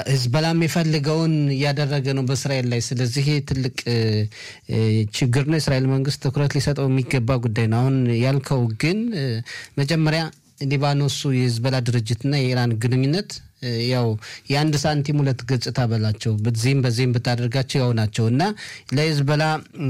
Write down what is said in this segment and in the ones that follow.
ህዝበላ የሚፈልገውን እያደረገ ነው በእስራኤል ላይ። ስለዚህ ትልቅ ችግር ነው። የእስራኤል መንግስት ትኩረት ሊሰጠው የሚገባ ጉዳይ ነው። አሁን ያልከው ግን መጀመሪያ ሊባኖሱ የህዝበላ ድርጅትና የኢራን ግንኙነት ያው የአንድ ሳንቲም ሁለት ገጽታ በላቸው። በዚህም በዚህም ብታደርጋቸው ያው ናቸው እና ለሂዝበላ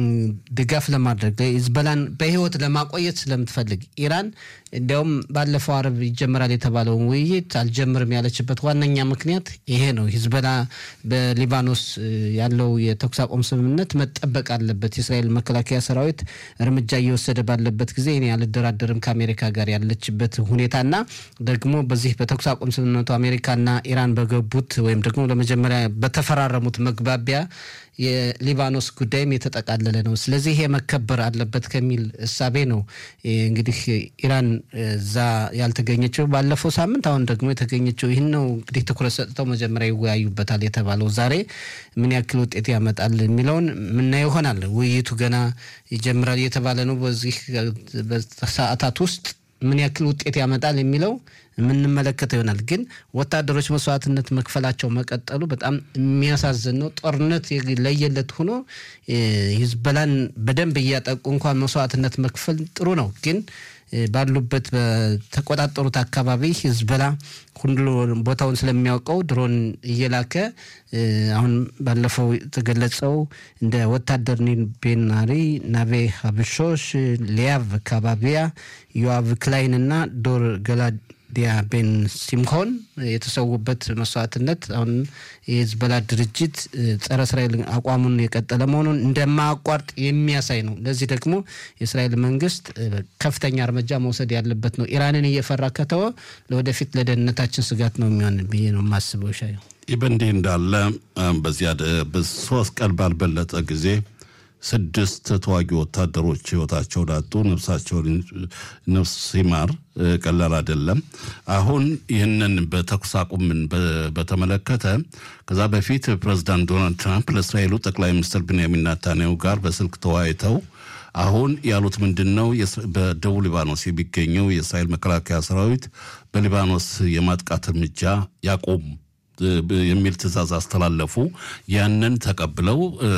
ድጋፍ ለማድረግ ሂዝበላን በህይወት ለማቆየት ስለምትፈልግ ኢራን እንዲያውም ባለፈው አረብ ይጀመራል የተባለውን ውይይት አልጀምርም ያለችበት ዋነኛ ምክንያት ይሄ ነው። ሂዝበላ በሊባኖስ ያለው የተኩስ አቁም ስምምነት መጠበቅ አለበት። የእስራኤል መከላከያ ሰራዊት እርምጃ እየወሰደ ባለበት ጊዜ እኔ አልደራደርም ከአሜሪካ ጋር ያለችበት ሁኔታና ደግሞ በዚህ በተኩስ አቁም ስምምነቱ አሜሪካና ኢራን በገቡት ወይም ደግሞ ለመጀመሪያ በተፈራረሙት መግባቢያ የሊባኖስ ጉዳይም የተጠቃለለ ነው። ስለዚህ ይሄ መከበር አለበት ከሚል እሳቤ ነው እንግዲህ ኢራን እዛ ያልተገኘችው ባለፈው ሳምንት፣ አሁን ደግሞ የተገኘችው ይህን ነው እንግዲህ ትኩረት ሰጥተው መጀመሪያ ይወያዩበታል የተባለው ዛሬ ምን ያክል ውጤት ያመጣል የሚለውን ምናየው ይሆናል። ውይይቱ ገና ይጀምራል እየተባለ ነው። በዚህ ሰዓታት ውስጥ ምን ያክል ውጤት ያመጣል የሚለው የምንመለከተው ይሆናል። ግን ወታደሮች መስዋዕትነት መክፈላቸው መቀጠሉ በጣም የሚያሳዝን ነው። ጦርነት ለየለት ሆኖ ሂዝበላን በደንብ እያጠቁ እንኳን መስዋዕትነት መክፈል ጥሩ ነው። ግን ባሉበት በተቆጣጠሩት አካባቢ ሂዝበላ ሁሉ ቦታውን ስለሚያውቀው ድሮን እየላከ አሁን ባለፈው የተገለጸው እንደ ወታደር ኒል ቤናሪ፣ ናቬ ሀብሾሽ፣ ሊያቭ ካባቢያ፣ ዮአቭ ክላይን እና ዶር ገላዲያ ቤን ሲምኮን የተሰዉበት መስዋዕትነት አሁን የሂዝቦላ ድርጅት ጸረ እስራኤል አቋሙን የቀጠለ መሆኑን እንደማያቋርጥ የሚያሳይ ነው። ለዚህ ደግሞ የእስራኤል መንግስት ከፍተኛ እርምጃ መውሰድ ያለበት ነው። ኢራንን እየፈራ ከተወ ለወደፊት ለደህንነታችን ስጋት ነው የሚሆን ብዬ ነው የማስበው። ሻ ይህ በእንዲህ እንዳለ በዚያ በሶስት ቀን ባልበለጠ ጊዜ ስድስት ተዋጊ ወታደሮች ህይወታቸውን አጡ። ነፍሳቸውን ነፍስ ሲማር ቀላል አይደለም። አሁን ይህንን በተኩስ አቁምን በተመለከተ ከዛ በፊት ፕሬዚዳንት ዶናልድ ትራምፕ ለእስራኤሉ ጠቅላይ ሚኒስትር ብንያሚን ናታንያሁ ጋር በስልክ ተወያይተው አሁን ያሉት ምንድን ነው? በደቡብ ሊባኖስ የሚገኘው የእስራኤል መከላከያ ሰራዊት በሊባኖስ የማጥቃት እርምጃ ያቆም የሚል ትዕዛዝ አስተላለፉ። ያንን ተቀብለው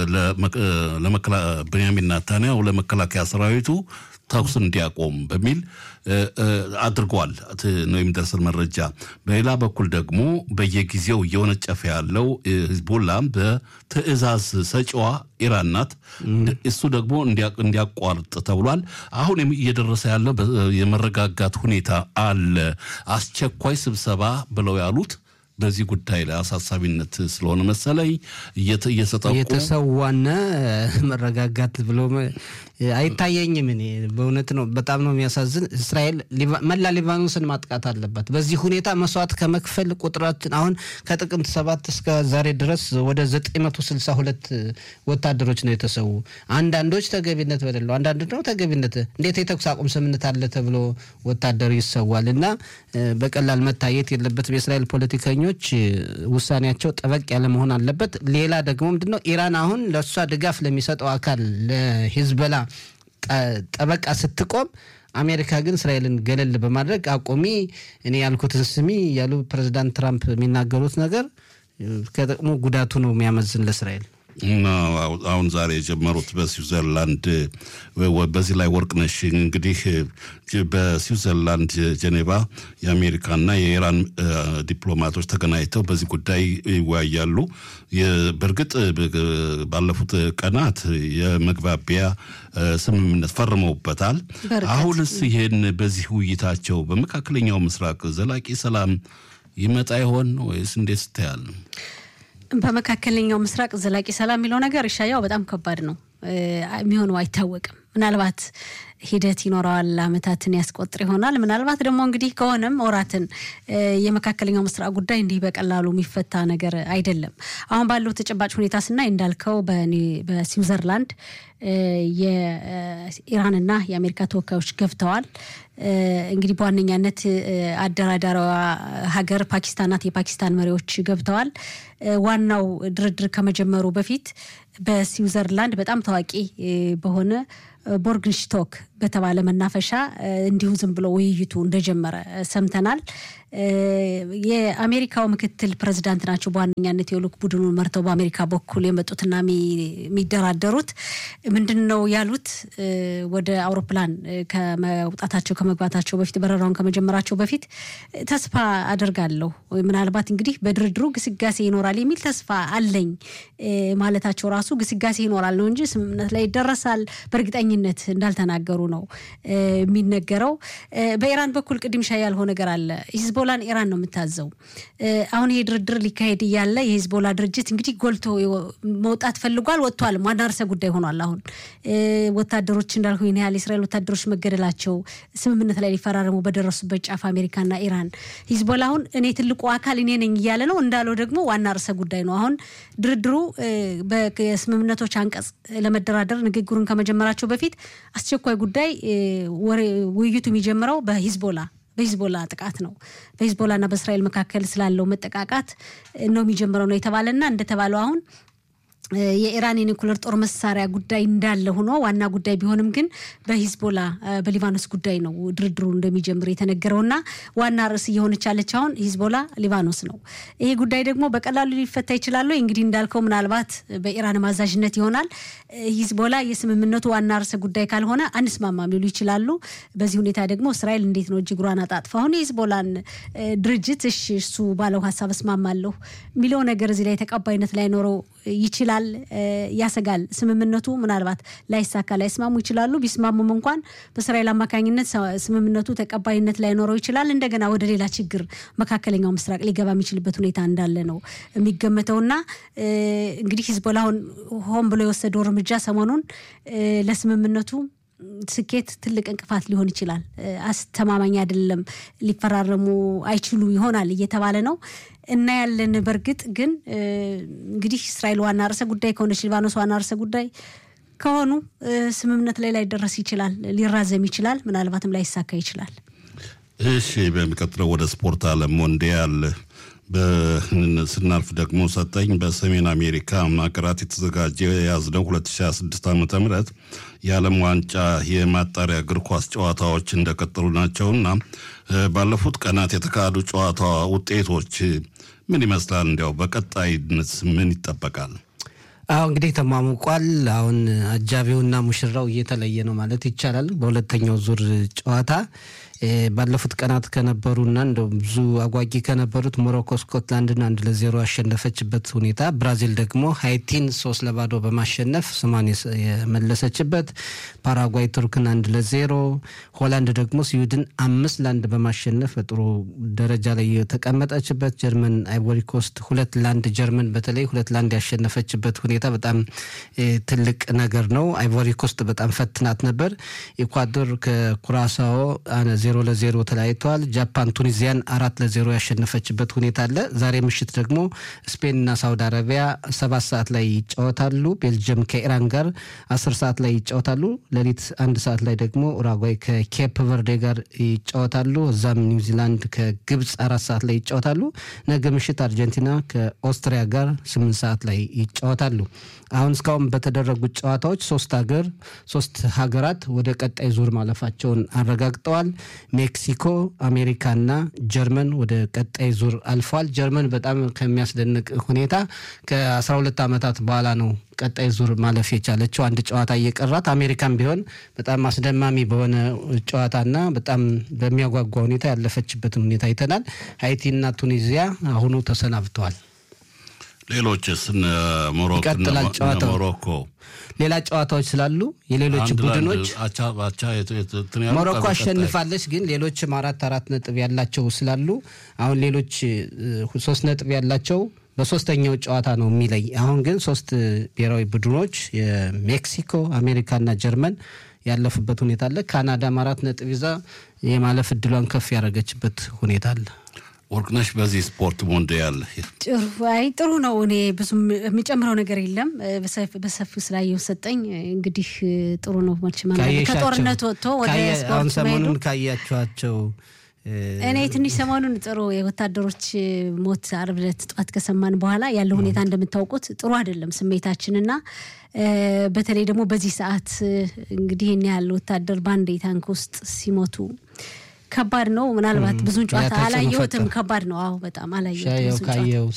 ብንያሚን ናታንያሁ ለመከላከያ ሰራዊቱ ተኩስ እንዲያቆም በሚል አድርጓል ነው የሚደርሰን መረጃ። በሌላ በኩል ደግሞ በየጊዜው እየወነጨፈ ያለው ሂዝቦላም በትዕዛዝ ሰጪዋ ኢራን ናት። እሱ ደግሞ እንዲያቋርጥ ተብሏል። አሁን እየደረሰ ያለው የመረጋጋት ሁኔታ አለ። አስቸኳይ ስብሰባ ብለው ያሉት በዚህ ጉዳይ ላይ አሳሳቢነት ስለሆነ መሰለኝ እየተጠቁ የተሰዋነ መረጋጋት ብሎ አይታየኝም። እኔ በእውነት ነው፣ በጣም ነው የሚያሳዝን። እስራኤል መላ ሊባኖስን ማጥቃት አለባት። በዚህ ሁኔታ መስዋዕት ከመክፈል ቁጥራችን አሁን ከጥቅምት ሰባት እስከ ዛሬ ድረስ ወደ 962 ወታደሮች ነው የተሰዉ። አንዳንዶች ተገቢነት በሌለው፣ አንዳንድ ደግሞ ተገቢነት እንዴት የተኩስ አቁም ስምምነት አለ ተብሎ ወታደሩ ይሰዋል እና በቀላል መታየት የለበትም። የእስራኤል ፖለቲከኞች ውሳኔያቸው ጠበቅ ያለ መሆን አለበት። ሌላ ደግሞ ምንድነው ኢራን አሁን ለእሷ ድጋፍ ለሚሰጠው አካል ለሂዝበላ ጠበቃ ስትቆም አሜሪካ ግን እስራኤልን ገለል በማድረግ አቁሚ፣ እኔ ያልኩትን ስሚ ያሉ ፕሬዚዳንት ትራምፕ የሚናገሩት ነገር ከጥቅሙ ጉዳቱ ነው የሚያመዝን ለእስራኤል። አሁን ዛሬ የጀመሩት በስዊዘርላንድ በዚህ ላይ ወርቅነሽ እንግዲህ በስዊዘርላንድ ጄኔቫ የአሜሪካና የኢራን ዲፕሎማቶች ተገናኝተው በዚህ ጉዳይ ይወያያሉ። በእርግጥ ባለፉት ቀናት የመግባቢያ ስምምነት ፈርመውበታል። አሁንስ ይሄን በዚህ ውይይታቸው በመካከለኛው ምስራቅ ዘላቂ ሰላም ይመጣ ይሆን ወይስ እንዴት ስታያል? በመካከለኛው ምስራቅ ዘላቂ ሰላም የሚለው ነገር እሻያው በጣም ከባድ ነው። የሚሆነው አይታወቅም። ምናልባት ሂደት ይኖረዋል፣ አመታትን ያስቆጥር ይሆናል። ምናልባት ደግሞ እንግዲህ ከሆነም ወራትን። የመካከለኛው ምስራቅ ጉዳይ እንዲህ በቀላሉ የሚፈታ ነገር አይደለም። አሁን ባለው ተጨባጭ ሁኔታ ስናይ እንዳልከው በስዊዘርላንድ የኢራንና የአሜሪካ ተወካዮች ገብተዋል። እንግዲህ በዋነኛነት አደራዳሪዋ ሀገር ፓኪስታን ናት። የፓኪስታን መሪዎች ገብተዋል። ዋናው ድርድር ከመጀመሩ በፊት በስዊዘርላንድ በጣም ታዋቂ በሆነ ቦርግንሽቶክ በተባለ መናፈሻ እንዲሁ ዝም ብሎ ውይይቱ እንደጀመረ ሰምተናል። የአሜሪካው ምክትል ፕሬዚዳንት ናቸው በዋነኛነት የልዑክ ቡድኑን መርተው በአሜሪካ በኩል የመጡትና የሚደራደሩት ምንድን ነው ያሉት? ወደ አውሮፕላን ከመውጣታቸው ከመግባታቸው በፊት በረራውን ከመጀመራቸው በፊት ተስፋ አደርጋለሁ ምናልባት እንግዲህ በድርድሩ ግስጋሴ ይኖራል የሚል ተስፋ አለኝ ማለታቸው ራሱ ግስጋሴ ይኖራል ነው እንጂ ስምምነት ላይ ይደረሳል በእርግጠኝነት እንዳልተናገሩ ነው የሚነገረው። በኢራን በኩል ቅድም ሻ ያልሆነ ነገር አለ። ሂዝቦላን ኢራን ነው የምታዘው። አሁን ይሄ ድርድር ሊካሄድ እያለ የሂዝቦላ ድርጅት እንግዲህ ጎልቶ መውጣት ፈልጓል፣ ወጥቷል። ዋና ርዕሰ ጉዳይ ሆኗል። አሁን ወታደሮች እንዳልኩ ይህን ያህል የእስራኤል ወታደሮች መገደላቸው ስምምነት ላይ ሊፈራረሙ በደረሱበት ጫፍ አሜሪካና ኢራን ሂዝቦላ አሁን እኔ ትልቁ አካል እኔ ነኝ እያለ ነው። እንዳለው ደግሞ ዋና ርዕሰ ጉዳይ ነው። አሁን ድርድሩ በስምምነቶች አንቀጽ ለመደራደር ንግግሩን ከመጀመራቸው በፊት አስቸኳይ ጉዳይ ውይይቱ የሚጀምረው በሂዝቦላ በሂዝቦላ ጥቃት ነው። በሂዝቦላና በእስራኤል መካከል ስላለው መጠቃቃት ነው የሚጀምረው ነው የተባለና እንደተባለው አሁን የኢራን የኒኩለር ጦር መሳሪያ ጉዳይ እንዳለ ሆኖ ዋና ጉዳይ ቢሆንም ግን በሂዝቦላ በሊባኖስ ጉዳይ ነው ድርድሩ እንደሚጀምር የተነገረውና ዋና ርዕስ እየሆነች ያለች አሁን ሂዝቦላ ሊባኖስ ነው። ይሄ ጉዳይ ደግሞ በቀላሉ ሊፈታ ይችላሉ። እንግዲህ እንዳልከው ምናልባት በኢራን ማዛዥነት ይሆናል። ሂዝቦላ የስምምነቱ ዋና ርዕሰ ጉዳይ ካልሆነ አንስማማም ሊሉ ይችላሉ። በዚህ ሁኔታ ደግሞ እስራኤል እንዴት ነው እጅግሯን አጣጥፋ አሁን የሂዝቦላን ድርጅት እሺ እሱ ባለው ሀሳብ እስማማለሁ የሚለው ነገር እዚህ ላይ ተቀባይነት ላይኖረው ይችላል ያሰጋል። ስምምነቱ ምናልባት ላይሳካ ላይስማሙ ይችላሉ። ቢስማሙም እንኳን በእስራኤል አማካኝነት ስምምነቱ ተቀባይነት ላይኖረው ይችላል። እንደገና ወደ ሌላ ችግር መካከለኛው ምስራቅ ሊገባ የሚችልበት ሁኔታ እንዳለ ነው የሚገመተውና እንግዲህ ሂዝቦላውን ሆን ብሎ የወሰደው እርምጃ ሰሞኑን ለስምምነቱ ስኬት ትልቅ እንቅፋት ሊሆን ይችላል። አስተማማኝ አይደለም፣ ሊፈራረሙ አይችሉ ይሆናል እየተባለ ነው እና ያለን በእርግጥ ግን እንግዲህ እስራኤል ዋና ርዕሰ ጉዳይ ከሆነች ሊባኖስ ዋና ርዕሰ ጉዳይ ከሆኑ ስምምነት ላይ ላይደረስ ይችላል፣ ሊራዘም ይችላል፣ ምናልባትም ላይሳካ ይችላል። እሺ፣ በሚቀጥለው ወደ ስፖርት ዓለም ሞንዲያል ስናልፍ ደግሞ ሰጠኝ በሰሜን አሜሪካ ሀገራት የተዘጋጀ የያዝነው 2026 ዓ ም የዓለም ዋንጫ የማጣሪያ እግር ኳስ ጨዋታዎች እንደቀጠሉ ናቸውና ባለፉት ቀናት የተካሄዱ ጨዋታ ውጤቶች ምን ይመስላል? እንዲያው በቀጣይነት ምን ይጠበቃል? አሁ እንግዲህ ተሟሙቋል። አሁን አጃቢውና ሙሽራው እየተለየ ነው ማለት ይቻላል። በሁለተኛው ዙር ጨዋታ ባለፉት ቀናት ከነበሩና እንደ ብዙ አጓጊ ከነበሩት ሞሮኮ ስኮትላንድን አንድ ለዜሮ ያሸነፈችበት ሁኔታ፣ ብራዚል ደግሞ ሃይቲን ሶስት ለባዶ በማሸነፍ ስሟን የመለሰችበት፣ ፓራጓይ ቱርክን አንድ ለዜሮ፣ ሆላንድ ደግሞ ስዊድን አምስት ለአንድ በማሸነፍ በጥሩ ደረጃ ላይ የተቀመጠችበት፣ ጀርመን አይቮሪኮስት ሁለት ለአንድ ጀርመን በተለይ ሁለት ለአንድ ያሸነፈችበት ሁኔታ በጣም ትልቅ ነገር ነው። አይቮሪኮስት በጣም ፈትናት ነበር። ኢኳዶር ከኩራሳኦ ዜሮ ለዜሮ ተለያይተዋል። ጃፓን ቱኒዚያን አራት ለዜሮ ያሸነፈችበት ሁኔታ አለ። ዛሬ ምሽት ደግሞ ስፔንና ሳውዲ አረቢያ ሰባት ሰዓት ላይ ይጫወታሉ። ቤልጅየም ከኢራን ጋር አስር ሰዓት ላይ ይጫወታሉ። ሌሊት አንድ ሰዓት ላይ ደግሞ ኡራጓይ ከኬፕ ቨርዴ ጋር ይጫወታሉ። እዛም ኒውዚላንድ ከግብፅ አራት ሰዓት ላይ ይጫወታሉ። ነገ ምሽት አርጀንቲና ከኦስትሪያ ጋር ስምንት ሰዓት ላይ ይጫወታሉ። አሁን እስካሁን በተደረጉት ጨዋታዎች ሶስት ሀገር ሶስት ሀገራት ወደ ቀጣይ ዙር ማለፋቸውን አረጋግጠዋል። ሜክሲኮ፣ አሜሪካና ጀርመን ወደ ቀጣይ ዙር አልፈዋል። ጀርመን በጣም ከሚያስደንቅ ሁኔታ ከ12 ዓመታት በኋላ ነው ቀጣይ ዙር ማለፍ የቻለችው አንድ ጨዋታ እየቀራት። አሜሪካን ቢሆን በጣም አስደማሚ በሆነ ጨዋታና በጣም በሚያጓጓ ሁኔታ ያለፈችበትን ሁኔታ አይተናል። ሃይቲና ቱኒዚያ አሁኑ ተሰናብተዋል። ሌሎችስ ይቀጥላል ጨዋታው። ሞሮኮ ሌላ ጨዋታዎች ስላሉ የሌሎች ቡድኖች ሞሮኮ አሸንፋለች፣ ግን ሌሎችም አራት አራት ነጥብ ያላቸው ስላሉ አሁን ሌሎች ሶስት ነጥብ ያላቸው በሶስተኛው ጨዋታ ነው የሚለይ። አሁን ግን ሶስት ብሔራዊ ቡድኖች የሜክሲኮ፣ አሜሪካና ጀርመን ያለፉበት ሁኔታ አለ። ካናዳም አራት ነጥብ ይዛ የማለፍ እድሏን ከፍ ያደረገችበት ሁኔታ አለ። ወርቅነሽ በዚህ ስፖርት ሞንዲያል አይ ጥሩ ነው። እኔ ብዙም የሚጨምረው ነገር የለም። በሰፊው ስላየው ሰጠኝ። እንግዲህ ጥሩ ነው። ከጦርነት ወጥቶ ወደ አሁን ስፖርት ሰሞኑን መሄዱ ካያችኋቸው እኔ ትንሽ ሰሞኑን ጥሩ የወታደሮች ሞት ዓርብ ዕለት ጠዋት ከሰማን በኋላ ያለው ሁኔታ እንደምታውቁት ጥሩ አይደለም ስሜታችንና በተለይ ደግሞ በዚህ ሰዓት እንግዲህ ይህን ያህል ወታደር በአንድ ታንክ ውስጥ ሲሞቱ ከባድ ነው። ምናልባት ብዙን ጨዋታ ተጽዕኖ አላየሁትም። ፈጠረ። ከባድ ነው። አዎ በጣም አላየሁትም ሻየው ብዙን ጨዋታ። ካየውስ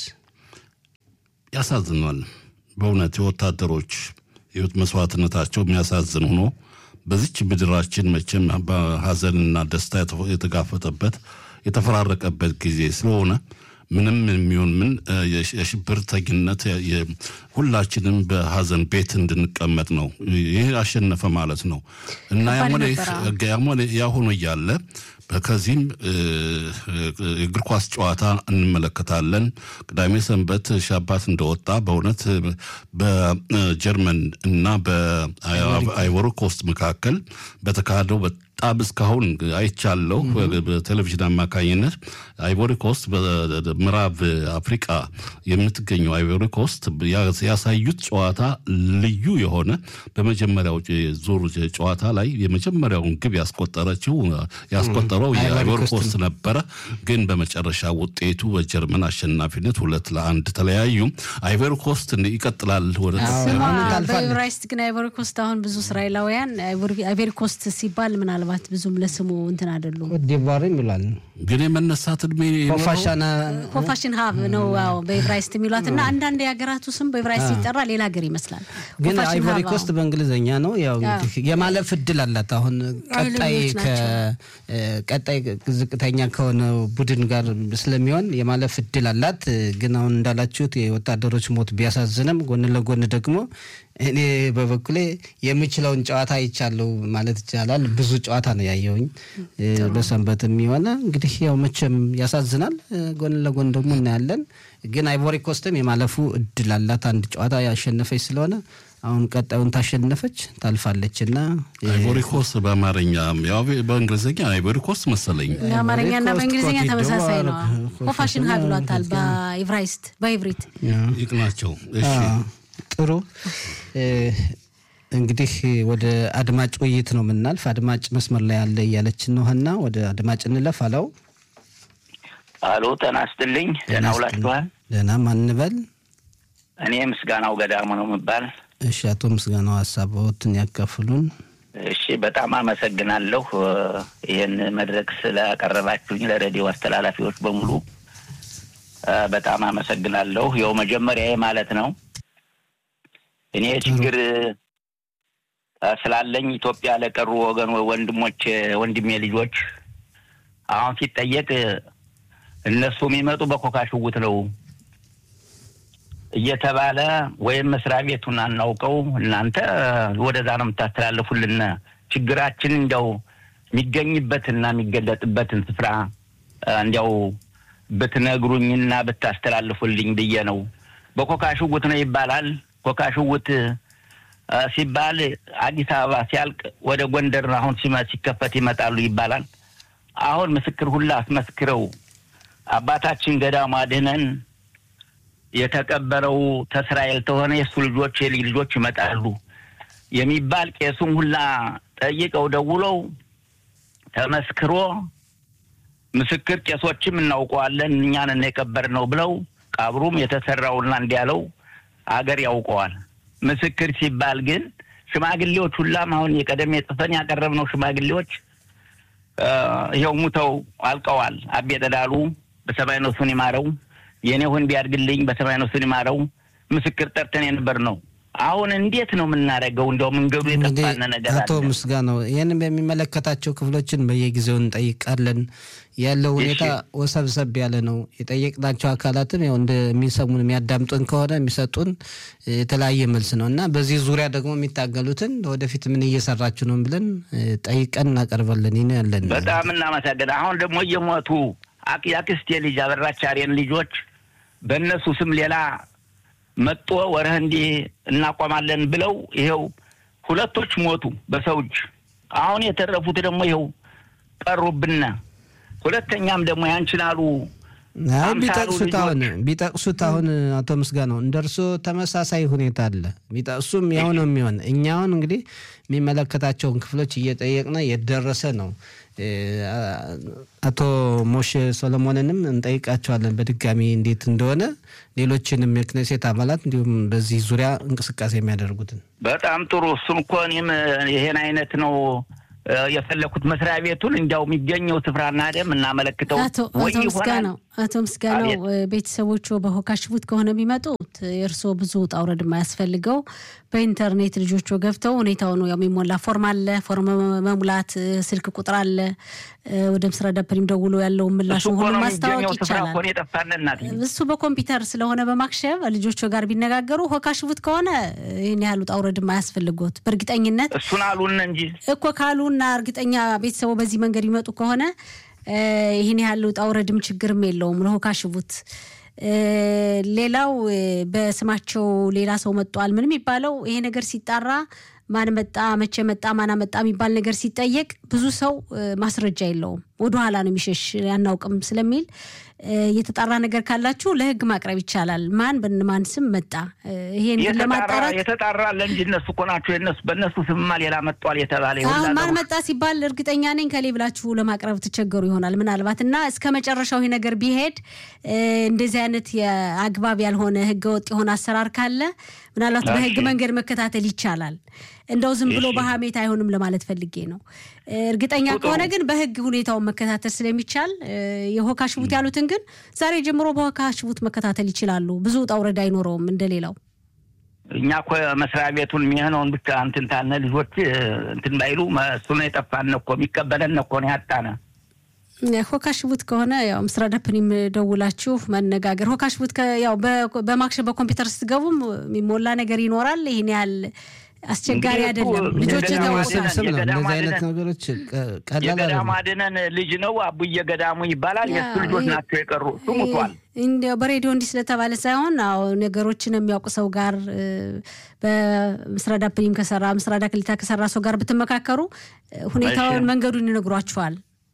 ያሳዝኗል። በእውነት የወታደሮች ህይወት መስዋዕትነታቸው የሚያሳዝን ሆኖ በዚች ምድራችን መቼም በሀዘንና ደስታ የተፈ- የተጋፈጠበት የተፈራረቀበት ጊዜ ስለሆነ ምንም የሚሆን ምን እ፣ የሽ- የሽብርተኝነት የ- የ- ሁላችንም በሀዘን ቤት እንድንቀመጥ ነው። ይህ አሸነፈ ማለት ነው እና ከባድ ያም ሆነ ነበር፣ አዎ። ይህ ያም ሆነ ያ ሆኖ እያለ ከዚህም እ፣ የእግር ኳስ ጨዋታ እንመለከታለን። ቅዳሜ ሰንበት ሻባት እንደወጣ በእውነት በጀርመን እና በአይቮሪ ኮስት መካከል በተካሄደው በጣም እስካሁን አይቻለሁ በቴሌቪዥን አማካኝነት አይቮሪ ኮስት በምዕራብ አፍሪቃ የምትገኘው አይቮሪ ኮስት ያ- ያሳዩት ጨዋታ ልዩ የሆነ በመጀመሪያው ዙር ጨዋታ ላይ የመጀመሪያውን ግብ ያስቆጠረችው ያስቆጠረው አይቮሪ የአይቮሪ ኮስት ኮስት ነበረ። ግን በመጨረሻ ውጤቱ በጀርመን አሽናፊነት ሁለት ለአንድ ተለያዩ። አይቮሪ ኮስት ይቀጥላል ወደ አዎ። ስሟ አሁን ታልፋለች። በኤቨራይስት ግን አይቮሪ ኮስት አሁን ብዙ እስራኤላውያን አይቮሪ ኮስት ሲባል ምናልባት ብዙም ለስሙ እንትን አይደሉም። ኮትዲቯርም ይሏል ግን የመነሳት እድሜ ይኖረው? ኮፋሻና ኮፋሽን ሀብ ነው አዎ በኤቨራይስት የሚሏት እና አንዳንድ የሀገራቱ ስም በኤቨራይስት ሲጠራ ሌላ ሀገር ይመስላል። ግን ኮፋሽን አይቮሪ ሀብ፣ አዎ። ኮስት በእንግሊዝኛ ነው። ያው እንግዲህ የማለፍ እድል አላት። አሁን ቀጣይ ኃይለኞች ከ- እ፣ ቀጣይ ዝቅተኛ ከሆነው ቡድን ጋር ስለሚሆን የማለፍ እድል አላት። ግን አሁን እንዳላችሁት የወታደሮች ሞት ቢያሳዝንም ጎን ለጎን ደግሞ እኔ በበኩሌ የምችለውን ጨዋታ አይቻለሁ ማለት ይቻላል። ብዙ ጨዋታ ነው ያየውኝ እ፣ በሰንበትም የሆነ እንግዲህ ያው መቼም ያሳዝናል። እ፣ ጎን ለጎን ደግሞ እናያለን። ግን አይቮሪ ኮስትም የማለፉ እድል አላት። አንድ ጨዋታ ያሸነፈች ስለሆነ አሁን ቀጣዩን ታሸነፈች ታልፋለች እና እ፣ አይቮሪ ኮስት በአማርኛ ያው በእንግሊዝኛ አይቮሪ ኮስት መሰለኝ። በአማርኛና ኮስት፣ በእንግሊዝኛ ኮትዲቯር፣ ተመሳሳይ ነው። ኮፋሽን ኮፋሽን ሀብ ይሏታል በኤቨራይስት በኢብሪት ይቅናቸው። እሺ አዎ፣ ጥሩ እ፣ እንግዲህ ወደ አድማጭ ውይይት ነው የምናልፍ። አድማጭ መስመር ላይ ያለ እያለችን ነው ሀና፣ ወደ አድማጭ እንለፍ። አለው አሎ ጤና ይስጥልኝ። ደህና ውላችኋል? ደህና ማንበል። እኔ ምስጋናው ገዳሙ ነው የምባል። እሺ፣ አቶ ምስጋናው ሀሳቦትን ያካፍሉን። እሺ በጣም አመሰግናለሁ እ፣ ይህን መድረክ ስላቀረባችሁኝ ለሬዲዮ አስተላላፊዎች በሙሉ እ፣ በጣም አመሰግናለሁ። ይኸው መጀመሪያዬ ማለት ነው እኔ ችግር እ፣ ስላለኝ ኢትዮጵያ ለቀሩ ወገን ወንድሞች ወንድሜ ልጆች አሁን ሲጠየቅ እ፣ እነሱ የሚመጡ በኮካ ሽጉጥ ነው እየተባለ ወይም መስሪያ ቤቱን አናውቀው እናንተ ወደዛ ነው የምታስተላልፉልን። ችግራችን እንዲያው የሚገኝበትና የሚገለጥበትን ስፍራ እ፣ እንዲያው ብትነግሩኝና ብታስተላልፉልኝ ብዬ ነው። በኮካ ሽጉጥ ነው ይባላል። ኮካ ሽጉጥ እ፣ ሲባል አዲስ አበባ ሲያልቅ ወደ ጎንደር አሁን ሲመ- ሲከፈት ይመጣሉ ይባላል። አሁን ምስክር ሁላ አስመስክረው አባታችን ገዳሙ አድህነን የተቀበረው ተስራኤል ተሆነ የእሱ ልጆች የልጅ ልጆች ይመጣሉ የሚባል ቄሱም ሁላ ጠይቀው ደውለው ተመስክሮ ምስክር ቄሶችም እናውቀዋለን እኛን የቀበርነው ብለው ቀብሩም የተሰራውና እንዲያለው አገር ያውቀዋል። ምስክር ሲባል ግን ሽማግሌዎች ሁላም አሁን የቀደም ጽፈን ያቀረብነው ሽማግሌዎች እ፣ ይኸው ሙተው አልቀዋል። አቤ ጠዳሉ በሰማይ ነፍሱን ይማረው፣ የኔሁን ቢያድግልኝ በሰማይ ነፍሱን ይማረው ምስክር ጠርተን የነበር ነው። አሁን እንዴት ነው የምናደርገው? እንዲያው መንገዱ እንግዲህ የጠፋነ ነገር አቶ አለ። ምስጋናው ይህንን በሚመለከታቸው ክፍሎችን በየጊዜው እንጠይቃለን። ያለው ሁኔታ ወሰብሰብ ያለ ነው። የጠየቅናቸው አካላትም ያው እንደሚሰሙን የሚያዳምጡን ከሆነ የሚሰጡን የተለያየ መልስ ነው እና በዚህ ዙሪያ ደግሞ የሚታገሉትን ወደፊት ምን እየሰራችሁ ነው ብለን እ፣ ጠይቀን እናቀርባለን። ይህ ነው ያለን። በጣም እናመሰግን። አሁን ደግሞ እየሞቱ አክ- የአክስቴ ልጅ አበራች አሬን ልጆች በእነሱ ስም ሌላ መጦ ወረህ እንዲህ እናቋማለን ብለው ይኸው ሁለቶች ሞቱ በሰው እጅ። አሁን የተረፉት ደግሞ ይኸው ቀሩብና ሁለተኛም ደግሞ ያንችላሉ አይ አምሳሉ ቢጠቅሱት አሁን ልጆች- ቢጠቅሱት አሁን አቶ ምስጋናው እንደ እርሶ ተመሳሳይ ሁኔታ አለ። ቢጠቅሱም ያው ነው የሚሆን። እኛ አሁን እንግዲህ የሚመለከታቸውን ክፍሎች እየጠየቅነ የደረሰ ነው። እ፣ አቶ ሞሼ ሶሎሞንንም እንጠይቃቸዋለን በድጋሚ እንዴት እንደሆነ ሌሎችንም የክኔሴት አባላት እንዲሁም በዚህ ዙሪያ እንቅስቃሴ የሚያደርጉትን በጣም ጥሩ። እሱን እኮ እኔም ይሄን አይነት ነው የፈለኩት መስሪያ ቤቱን እንዲያው የሚገኘው ስፍራና ደም እናመለክተው አቶ አቶ ምስጋናው አቶ ምስጋናው ቤተሰቦቹ በሆካሽቡት ከሆነ የሚመጡት የእርስዎ ብዙ ውጣ ውረድ የማያስፈልገው በኢንተርኔት ልጆቹ ገብተው ሁኔታው ነው ያው የሚሞላ ፎርም አለ። ፎርም መሙላት ስልክ ቁጥር አለ። ወደ ምስራ ዳፐሪም ደውሎ ያለውን ምላሽ ሁሉ ማስታወቅ ይቻላል። እሱ በኮምፒውተር ስለሆነ በማክሸፍ ልጆቹ ጋር ቢነጋገሩ ሆካሽቡት ከሆነ ይህን ያህል ውጣ ውረድ የማያስፈልጎት በእርግጠኝነት እሱን አሉን እንጂ እኮ ካሉና እርግጠኛ ቤተሰቡ በዚህ መንገድ ይመጡ ከሆነ ይህን ያህል ውጣ ውረድም ችግርም የለውም ለሆካሽቡት። ሌላው በስማቸው ሌላ ሰው መጧል ምን የሚባለው ይሄ ነገር ሲጣራ ማን መጣ መቼ መጣ ማን መጣ የሚባል ነገር ሲጠየቅ ብዙ ሰው ማስረጃ የለውም፣ ወደኋላ ነው የሚሸሽ አናውቅም ስለሚል የተጣራ ነገር ካላችሁ ለሕግ ማቅረብ ይቻላል። ማን በማን ስም መጣ ይሄን ለማጣራት የተጣራ ለእንጂ እነሱ እኮ ናቸው የነሱ በእነሱ ስምማ ሌላ መጧል የተባለ አሁን ማን መጣ ሲባል እርግጠኛ ነኝ ከሌ ብላችሁ ለማቅረብ ትቸገሩ ይሆናል ምናልባት እና እስከ መጨረሻው ይሄ ነገር ቢሄድ እንደዚህ አይነት የአግባብ ያልሆነ ህገወጥ የሆነ አሰራር ካለ ምናልባት በህግ መንገድ መከታተል ይቻላል። እንደው ዝም ብሎ በሀሜት አይሆንም ለማለት ፈልጌ ነው። እርግጠኛ ከሆነ ግን በህግ ሁኔታውን መከታተል ስለሚቻል የሆካሽቡት ያሉትን ግን ዛሬ ጀምሮ በሆካሽቡት መከታተል ይችላሉ። ብዙ ውጣ ውረድ አይኖረውም እንደሌላው። እኛ እኮ መስሪያ ቤቱን የሚሆነውን ብቻ እንትን ታነ ልጆች እንትን ባይሉ እሱ ነው የጠፋን እኮ የሚቀበለን እኮ ነው ያጣነ። ሆካሽቡት ከሆነ ያው ምስራ ዳፕኒም ደውላችሁ መነጋገር። ሆካሽቡት ያው በማክሸ በኮምፒውተር ስትገቡም የሚሞላ ነገር ይኖራል። ይህን ያህል አስቸጋሪ አይደለም። ልጆች ስብስብ ነው። እንደዚህ አይነት ነገሮች ቀላል የገዳሙ አድነን ልጅ ነው አቡዬ ገዳሙ ይባላል። የእሱ ልጆች ናቸው የቀሩ። እሱ ሙቷል። እንዲያው በሬዲዮ እንዲህ ስለተባለ ሳይሆን አዎ ነገሮችን የሚያውቁ ሰው ጋር በምስራዳ ፕሪም ከሰራ ምስራዳ ክሊታ ከሰራ ሰው ጋር ብትመካከሩ ሁኔታውን መንገዱን ይነግሯችኋል።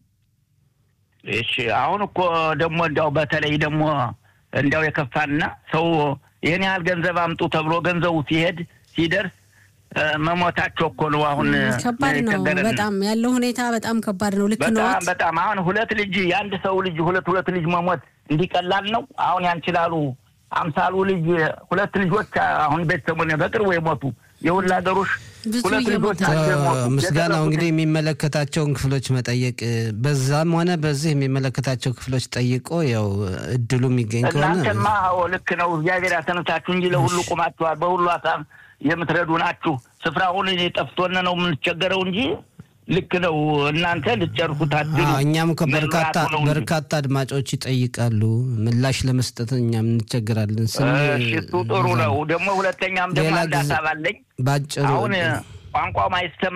እሺ አሁን እኮ ደግሞ እንዲያው በተለይ ደግሞ እንዲያው የከፋና ሰው ይህን ያህል ገንዘብ አምጡ ተብሎ ገንዘቡ ሲሄድ ሲደርስ መሞታቸው እኮ ነው። አሁን ከባድ ነው በጣም ያለው ሁኔታ በጣም ከባድ ነው። ልክ ነው በጣም በጣም አሁን ሁለት ልጅ የአንድ ሰው ልጅ ሁለት ሁለት ልጅ መሞት እንዲቀላል ነው። አሁን ያንችላሉ አምሳሉ ልጅ ሁለት ልጆች አሁን ቤተሰቡን በቅርቡ የሞቱ የውላገሮች ሁለት ልጆች ምስጋናው እንግዲህ የሚመለከታቸውን ክፍሎች መጠየቅ በዛም ሆነ በዚህ የሚመለከታቸው ክፍሎች ጠይቆ ያው እድሉ የሚገኝ ከሆነ እናንተማ ልክ ነው። እግዚአብሔር ያሰነታችሁ እንጂ ለሁሉ ቁማችኋል። በሁሉ ሀሳብ የምትረዱ ናችሁ። ስፍራውን ጠፍቶን ነው የምንቸገረው እንጂ ልክ ነው። እናንተ ልትጨርሱት አድሉ። እኛም እኮ በርካታ በርካታ አድማጮች ይጠይቃሉ። ምላሽ ለመስጠት እኛም እንቸገራለን። እሱ ጥሩ ነው። ደግሞ ሁለተኛም ደግሞ አንድ ሀሳብ አለኝ። ባጭሩ አሁን ቋንቋ ማይሰማ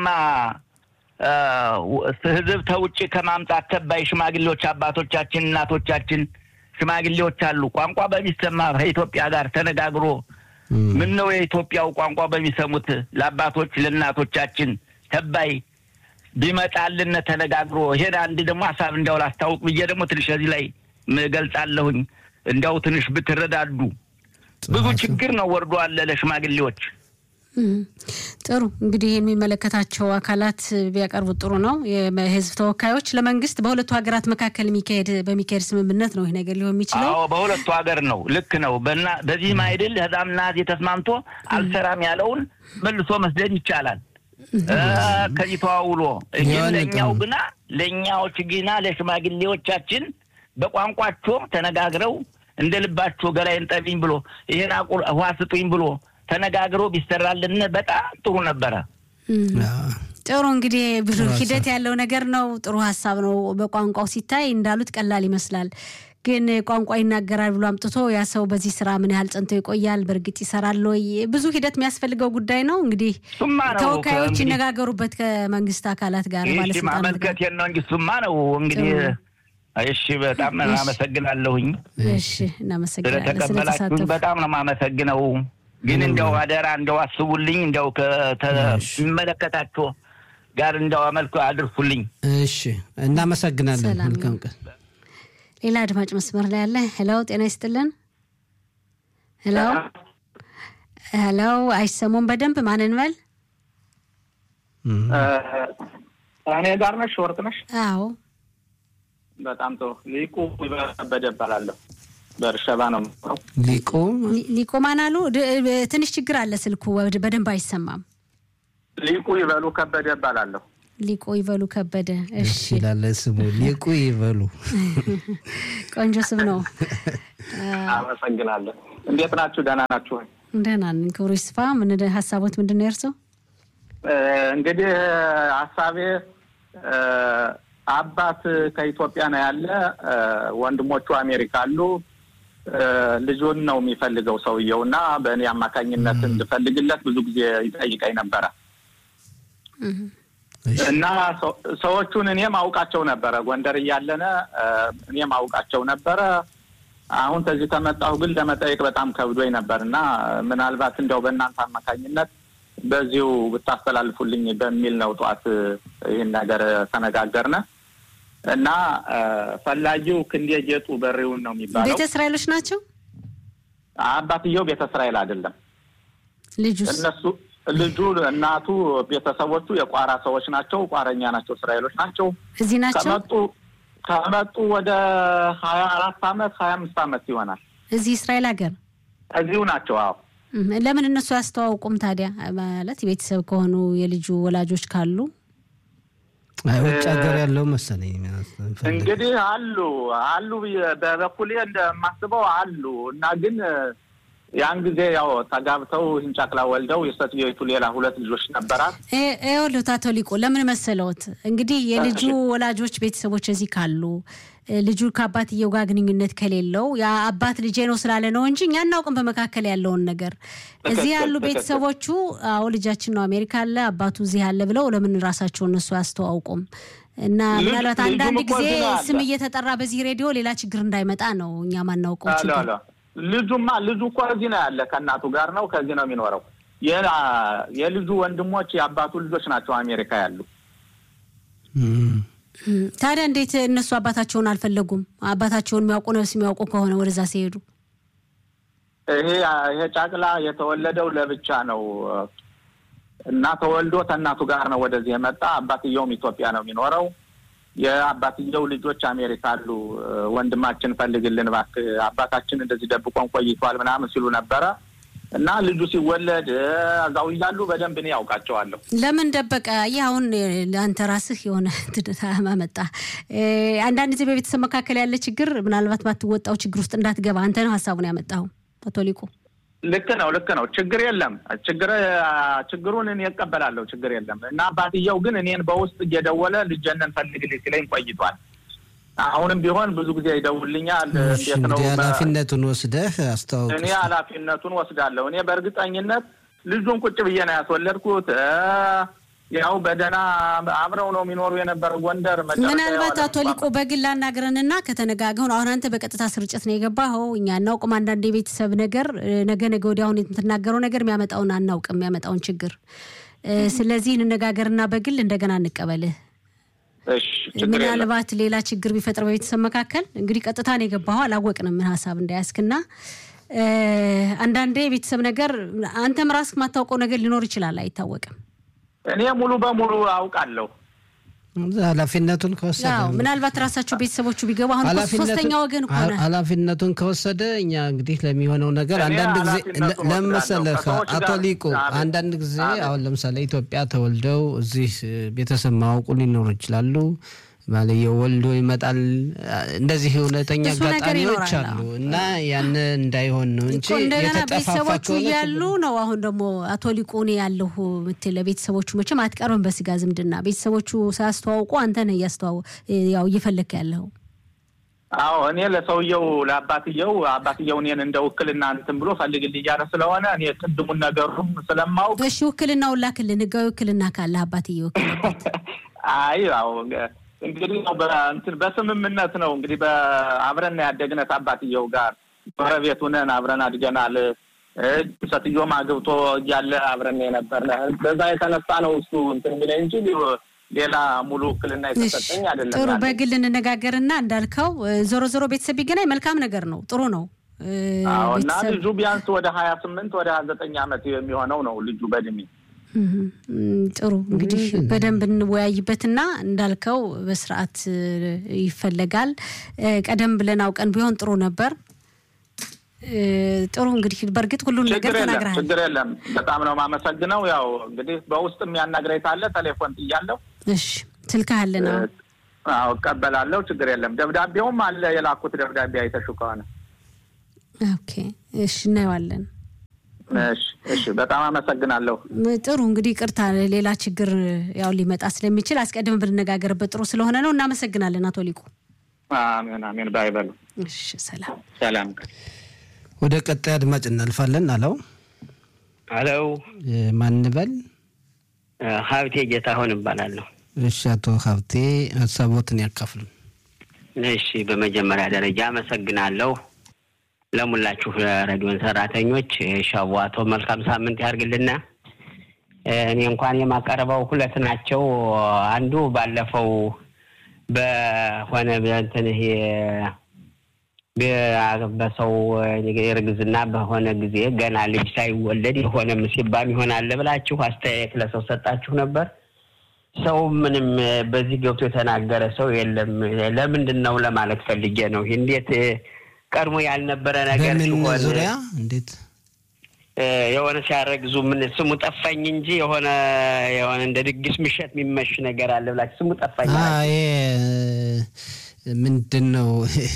ህዝብ ተውጭ ከማምጣት ተባይ ሽማግሌዎች አባቶቻችን፣ እናቶቻችን ሽማግሌዎች አሉ። ቋንቋ በሚሰማ ከኢትዮጵያ ጋር ተነጋግሮ ምን ነው የኢትዮጵያው ቋንቋ በሚሰሙት ለአባቶች ለእናቶቻችን ተባይ ቢመጣልን ተነጋግሮ ይሄን አንድ ደግሞ ሀሳብ እንዲያው ላስታውቅ ብዬ ደግሞ ትንሽ እዚህ ላይ እገልጻለሁኝ። እንዲያው ትንሽ ብትረዳዱ ብዙ ችግር ነው ወርዶ አለ ለሽማግሌዎች። ጥሩ እንግዲህ የሚመለከታቸው አካላት ቢያቀርቡት ጥሩ ነው። የህዝብ ተወካዮች ለመንግስት በሁለቱ ሀገራት መካከል የሚካሄድ በሚካሄድ ስምምነት ነው ይህ ነገር ሊሆን የሚችለው። አዎ በሁለቱ ሀገር ነው። ልክ ነው። በዚህም አይድል ህዛምና የተስማምቶ አልሰራም ያለውን መልሶ መስደድ ይቻላል። ከዚህ ተዋውሎ ግን ለእኛው ግና ለእኛዎች ግና ለሽማግሌዎቻችን በቋንቋቸው ተነጋግረው እንደ ልባቸው ገላይን ጠቢኝ ብሎ ይሄን ውሃ ስጡኝ ብሎ ተነጋግሮ ቢሰራልን በጣም ጥሩ ነበረ። ጥሩ እንግዲህ ብዙ ሂደት ያለው ነገር ነው። ጥሩ ሀሳብ ነው። በቋንቋው ሲታይ እንዳሉት ቀላል ይመስላል፣ ግን ቋንቋ ይናገራል ብሎ አምጥቶ ያ ሰው በዚህ ስራ ምን ያህል ጸንቶ ይቆያል? በእርግጥ ይሰራል ወይ? ብዙ ሂደት የሚያስፈልገው ጉዳይ ነው። እንግዲህ ተወካዮች ይነጋገሩበት ከመንግስት አካላት ጋር ማለት ማመልከት ነው እንጂ እሱማ ነው እንግዲህ እሺ በጣም አመሰግናለሁኝ። እሺ እናመሰግናለን ስለተቀበላችሁኝ በጣም ነው የማመሰግነው። ግን እንዲያው አደራ እንዲያው አስቡልኝ፣ እንዲያው ከሚመለከታቸው ጋር እንዲያው አመልክ አድርሱልኝ። እሺ እናመሰግናለን። መልካም ቀን። ሌላ አድማጭ መስመር ላይ ያለ ሄሎ፣ ጤና ይስጥልን። ሄሎ ሄሎ፣ አይሰሙም በደንብ ማንን በል እኔ ጋር ነሽ? ወርቅ ነሽ? አዎ በጣም ጥሩ። ሊቁ ከበደ እባላለሁ። በርሸባ ነው የምኖረው። ሊቁ ሊቁ ማን አሉ? ትንሽ ችግር አለ፣ ስልኩ በደንብ አይሰማም። ሊቁ ይበሉ ከበደ እባላለሁ። ሊቆ ይበሉ ከበደ። እሺ ይላል ስሙ ሊቁ ይበሉ። ቆንጆ ስም ነው። አመሰግናለሁ። እንዴት ናችሁ? ደህና ናችሁ ወይ? ደህና ነን። ክብሩ ይስፋ። ምን ሀሳቦት ምንድን ነው የእርስዎ? እንግዲህ ሀሳቤ አባት ከኢትዮጵያ ነው ያለ፣ ወንድሞቹ አሜሪካ አሉ። ልጁን ነው የሚፈልገው ሰውየው እና በእኔ አማካኝነት እንድፈልግለት ብዙ ጊዜ ይጠይቀኝ ነበረ እና ሰዎቹን እኔም አውቃቸው ነበረ። ጎንደር እያለነ እኔም አውቃቸው ነበረ። አሁን ከዚህ ከመጣሁ ግን ለመጠየቅ በጣም ከብዶኝ ነበር እና ምናልባት እንዲያው በእናንተ አማካኝነት በዚሁ ብታስተላልፉልኝ በሚል ነው ጠዋት ይህን ነገር ተነጋገርነ እና ፈላጊው ክንዴ ጌጡ በሬውን ነው የሚባለው። ቤተ እስራኤሎች ናቸው። አባትየው ቤተ እስራኤል አይደለም። ልጁስ? እነሱ ልጁ፣ እናቱ፣ ቤተሰቦቹ የቋራ ሰዎች ናቸው። ቋረኛ ናቸው። እስራኤሎች ናቸው። እዚህ ናቸው። ከመጡ ከመጡ ወደ ሀያ አራት አመት ሀያ አምስት አመት ይሆናል። እዚህ እስራኤል ሀገር እዚሁ ናቸው። አዎ ለምን እነሱ ያስተዋውቁም ታዲያ? ማለት ቤተሰብ ከሆኑ የልጁ ወላጆች ካሉ ውጭ ሀገር ያለው መሰለኝ። እንግዲህ አሉ አሉ በበኩሌ እንደማስበው አሉ እና ግን ያን ጊዜ ያው ተጋብተው ሂንጫቅላ ወልደው የሴትዮቱ ሌላ ሁለት ልጆች ነበራት። ይኸውልዎት አቶ ሊቁ ለምን መሰለዎት እንግዲህ የልጁ ወላጆች ቤተሰቦች እዚህ ካሉ ልጁ ከአባትየው ጋር ግንኙነት ከሌለው የአባት ልጄ ነው ስላለ ነው እንጂ እኛ እናውቅም በመካከል ያለውን ነገር። እዚህ ያሉ ቤተሰቦቹ አዎ ልጃችን ነው አሜሪካ አለ አባቱ እዚህ አለ ብለው ለምን ራሳቸው እነሱ አያስተዋውቁም? እና ምናልባት አንዳንድ ጊዜ ስም እየተጠራ በዚህ ሬዲዮ ሌላ ችግር እንዳይመጣ ነው እኛ ማናውቀው ችግር ልጁማ ልጁ እኮ እዚህ ነው ያለ፣ ከእናቱ ጋር ነው፣ ከዚህ ነው የሚኖረው። የልጁ ወንድሞች የአባቱ ልጆች ናቸው አሜሪካ ያሉ። ታዲያ እንዴት እነሱ አባታቸውን አልፈለጉም? አባታቸውን የሚያውቁ ነፍስ የሚያውቁ ከሆነ ወደዛ ሲሄዱ ይሄ ይሄ ጫቅላ የተወለደው ለብቻ ነው እና ተወልዶ ከእናቱ ጋር ነው ወደዚህ የመጣ። አባትየውም ኢትዮጵያ ነው የሚኖረው። የአባትየው ልጆች አሜሪካ አሉ። ወንድማችን ፈልግልን እባክህ፣ አባታችን እንደዚህ ደብቆን ቆይቷል ምናምን ሲሉ ነበረ እና ልጁ ሲወለድ እዛው እያሉ በደንብ እኔ ያውቃቸዋለሁ። ለምን ደበቀ? ይህ አሁን አንተ ራስህ የሆነ ማመጣ አንዳንድ ጊዜ በቤተሰብ መካከል ያለ ችግር ምናልባት ባትወጣው ችግር ውስጥ እንዳትገባ አንተ ነው ሀሳቡን ያመጣኸው አቶ ሊቁ። ልክ ነው፣ ልክ ነው። ችግር የለም። ችግር ችግሩን እኔ እቀበላለሁ። ችግር የለም እና አባትየው ግን እኔን በውስጥ እየደወለ ልጀነን ፈልግልኝ ሲለኝ ቆይቷል። አሁንም ቢሆን ብዙ ጊዜ ይደውልኛል። እንዴት ነው ኃላፊነቱን ወስደህ አስተዋውቅ። እኔ ኃላፊነቱን ወስዳለሁ። እኔ በእርግጠኝነት ልጁን ቁጭ ብዬ ነው ያስወለድኩት። ያው በደህና አብረው ነው የሚኖሩ የነበረ ጎንደር። ምናልባት አቶ ሊቆ በግል አናግረንና ከተነጋገሩ አሁን አንተ በቀጥታ ስርጭት ነው የገባኸው። እኛ አናውቅም። አንዳንድ የቤተሰብ ነገር ነገ ነገ ወዲያ አሁን የምትናገረው ነገር የሚያመጣውን አናውቅም፣ የሚያመጣውን ችግር። ስለዚህ እንነጋገርና በግል እንደገና እንቀበልህ። ምናልባት ሌላ ችግር ቢፈጥር በቤተሰብ መካከል እንግዲህ ቀጥታ ነው የገባኸው። አላወቅንም ምን ሀሳብ እንዳያስክና አንዳንዴ የቤተሰብ ነገር አንተም ራስህ የማታውቀው ነገር ሊኖር ይችላል፣ አይታወቅም። እኔ ሙሉ በሙሉ አውቃለሁ። ኃላፊነቱን ከወሰደ ምናልባት ራሳቸው ቤተሰቦቹ ቢገቡ አሁን ሶስተኛ ወገን ሆነ ኃላፊነቱን ከወሰደ እኛ እንግዲህ ለሚሆነው ነገር አንዳንድ ጊዜ ለምን መሰለህ አቶ ሊቁ አንዳንድ ጊዜ አሁን ለምሳሌ ኢትዮጵያ ተወልደው እዚህ ቤተሰብ ማወቁ ሊኖሩ ይችላሉ። ባልየው ወልዶ ይመጣል። እንደዚህ እውነተኛ አጋጣሚዎች አሉ እና ያን እንዳይሆን ነው እንጂ እንደገና ቤተሰቦቹ እያሉ ነው። አሁን ደግሞ አቶ ሊቁ እኔ ያለሁ ምትል ለቤተሰቦቹ መቼም አትቀርብም በስጋ ዝምድና። ቤተሰቦቹ ሳያስተዋውቁ አንተ ነህ እያስተዋው ያው እየፈለክ ያለው። አዎ እኔ ለሰውየው ለአባትየው አባትየው እኔን እንደ ውክልና እንትን ብሎ ፈልግልኝ እያለ ስለሆነ እኔ ቅድሙን ነገሩም ስለማውቅ እሺ ውክልናውን ላክልን፣ ህጋዊ ውክልና ካለ አባትየ ወክልበት። አይ ያው እንግዲህ በእንትን በስምምነት ነው እንግዲህ በአብረን ያደግነት አባትየው ጋር ጎረቤት ሁነን አብረን አድገናል። ሴትዮውም አግብቶ እያለ አብረን የነበርነ በዛ የተነሳ ነው እሱ እንትን የሚለኝ እንጂ ሌላ ሙሉ ውክልና የተሰጠኝ አይደለም። ጥሩ በግል እንነጋገርና እንዳልከው ዞሮ ዞሮ ቤተሰብ ቢገናኝ መልካም ነገር ነው፣ ጥሩ ነው። አዎ እና ልጁ ቢያንስ ወደ ሀያ ስምንት ወደ ሀያ ዘጠኝ ዓመት የሚሆነው ነው ልጁ በእድሜ ጥሩ እንግዲህ በደንብ እንወያይበትና እንዳልከው በስርዓት ይፈለጋል። ቀደም ብለን አውቀን ቢሆን ጥሩ ነበር። ጥሩ እንግዲህ በእርግጥ ሁሉን ነገር ተናግረሃል። ችግር የለም። በጣም ነው የማመሰግነው። ያው እንግዲህ በውስጥ የሚያናግረኝ ካለ ቴሌፎን ጥያለሁ። እሺ ስልክህ አለ ነው? አዎ እቀበላለሁ። ችግር የለም። ደብዳቤውም አለ የላኩት ደብዳቤ አይተሹ ከሆነ ኦኬ እሺ፣ እናየዋለን። እሺ፣ እሺ። በጣም አመሰግናለሁ። ጥሩ እንግዲህ ቅርታ፣ ሌላ ችግር ያው ሊመጣ ስለሚችል አስቀድመን ብንነጋገርበት ጥሩ ስለሆነ ነው። እናመሰግናለን አቶ ሊቁ። አሜን፣ አሜን። ባይበሉ እሺ፣ ሰላም ሰላም። ወደ ቀጣይ አድማጭ እናልፋለን። አለው አለው ማንበል ሀብቴ ጌታሁን እባላለሁ። እሺ፣ አቶ ሀብቴ ሀሳቦትን ያካፍሉ። እሺ፣ በመጀመሪያ ደረጃ አመሰግናለሁ ለሙላችሁ ሬዲዮን ሰራተኞች ሻዋቶ መልካም ሳምንት ያርግልና። እኔ እንኳን የማቀርበው ሁለት ናቸው። አንዱ ባለፈው በሆነ እንትን ይሄ በሰው እርግዝና በሆነ ጊዜ ገና ልጅ ሳይወለድ የሆነ ምሲባም ይሆናል ብላችሁ አስተያየት ለሰው ሰጣችሁ ነበር። ሰው ምንም በዚህ ገብቶ የተናገረ ሰው የለም። ለምንድን ነው ለማለት ፈልጌ ነው። እንዴት ቀድሞ ያልነበረ ነገር በምን ሲሆን ዙሪያ እንዴት የሆነ ሲያረግዙ ምን ስሙ ጠፋኝ እንጂ የሆነ የሆነ እንደ ድግስ ምሸት የሚመሽ ነገር አለ ብላችሁ ስሙ ጠፋኝ አ፣ አላችሁ። ይሄ ምንድን ነው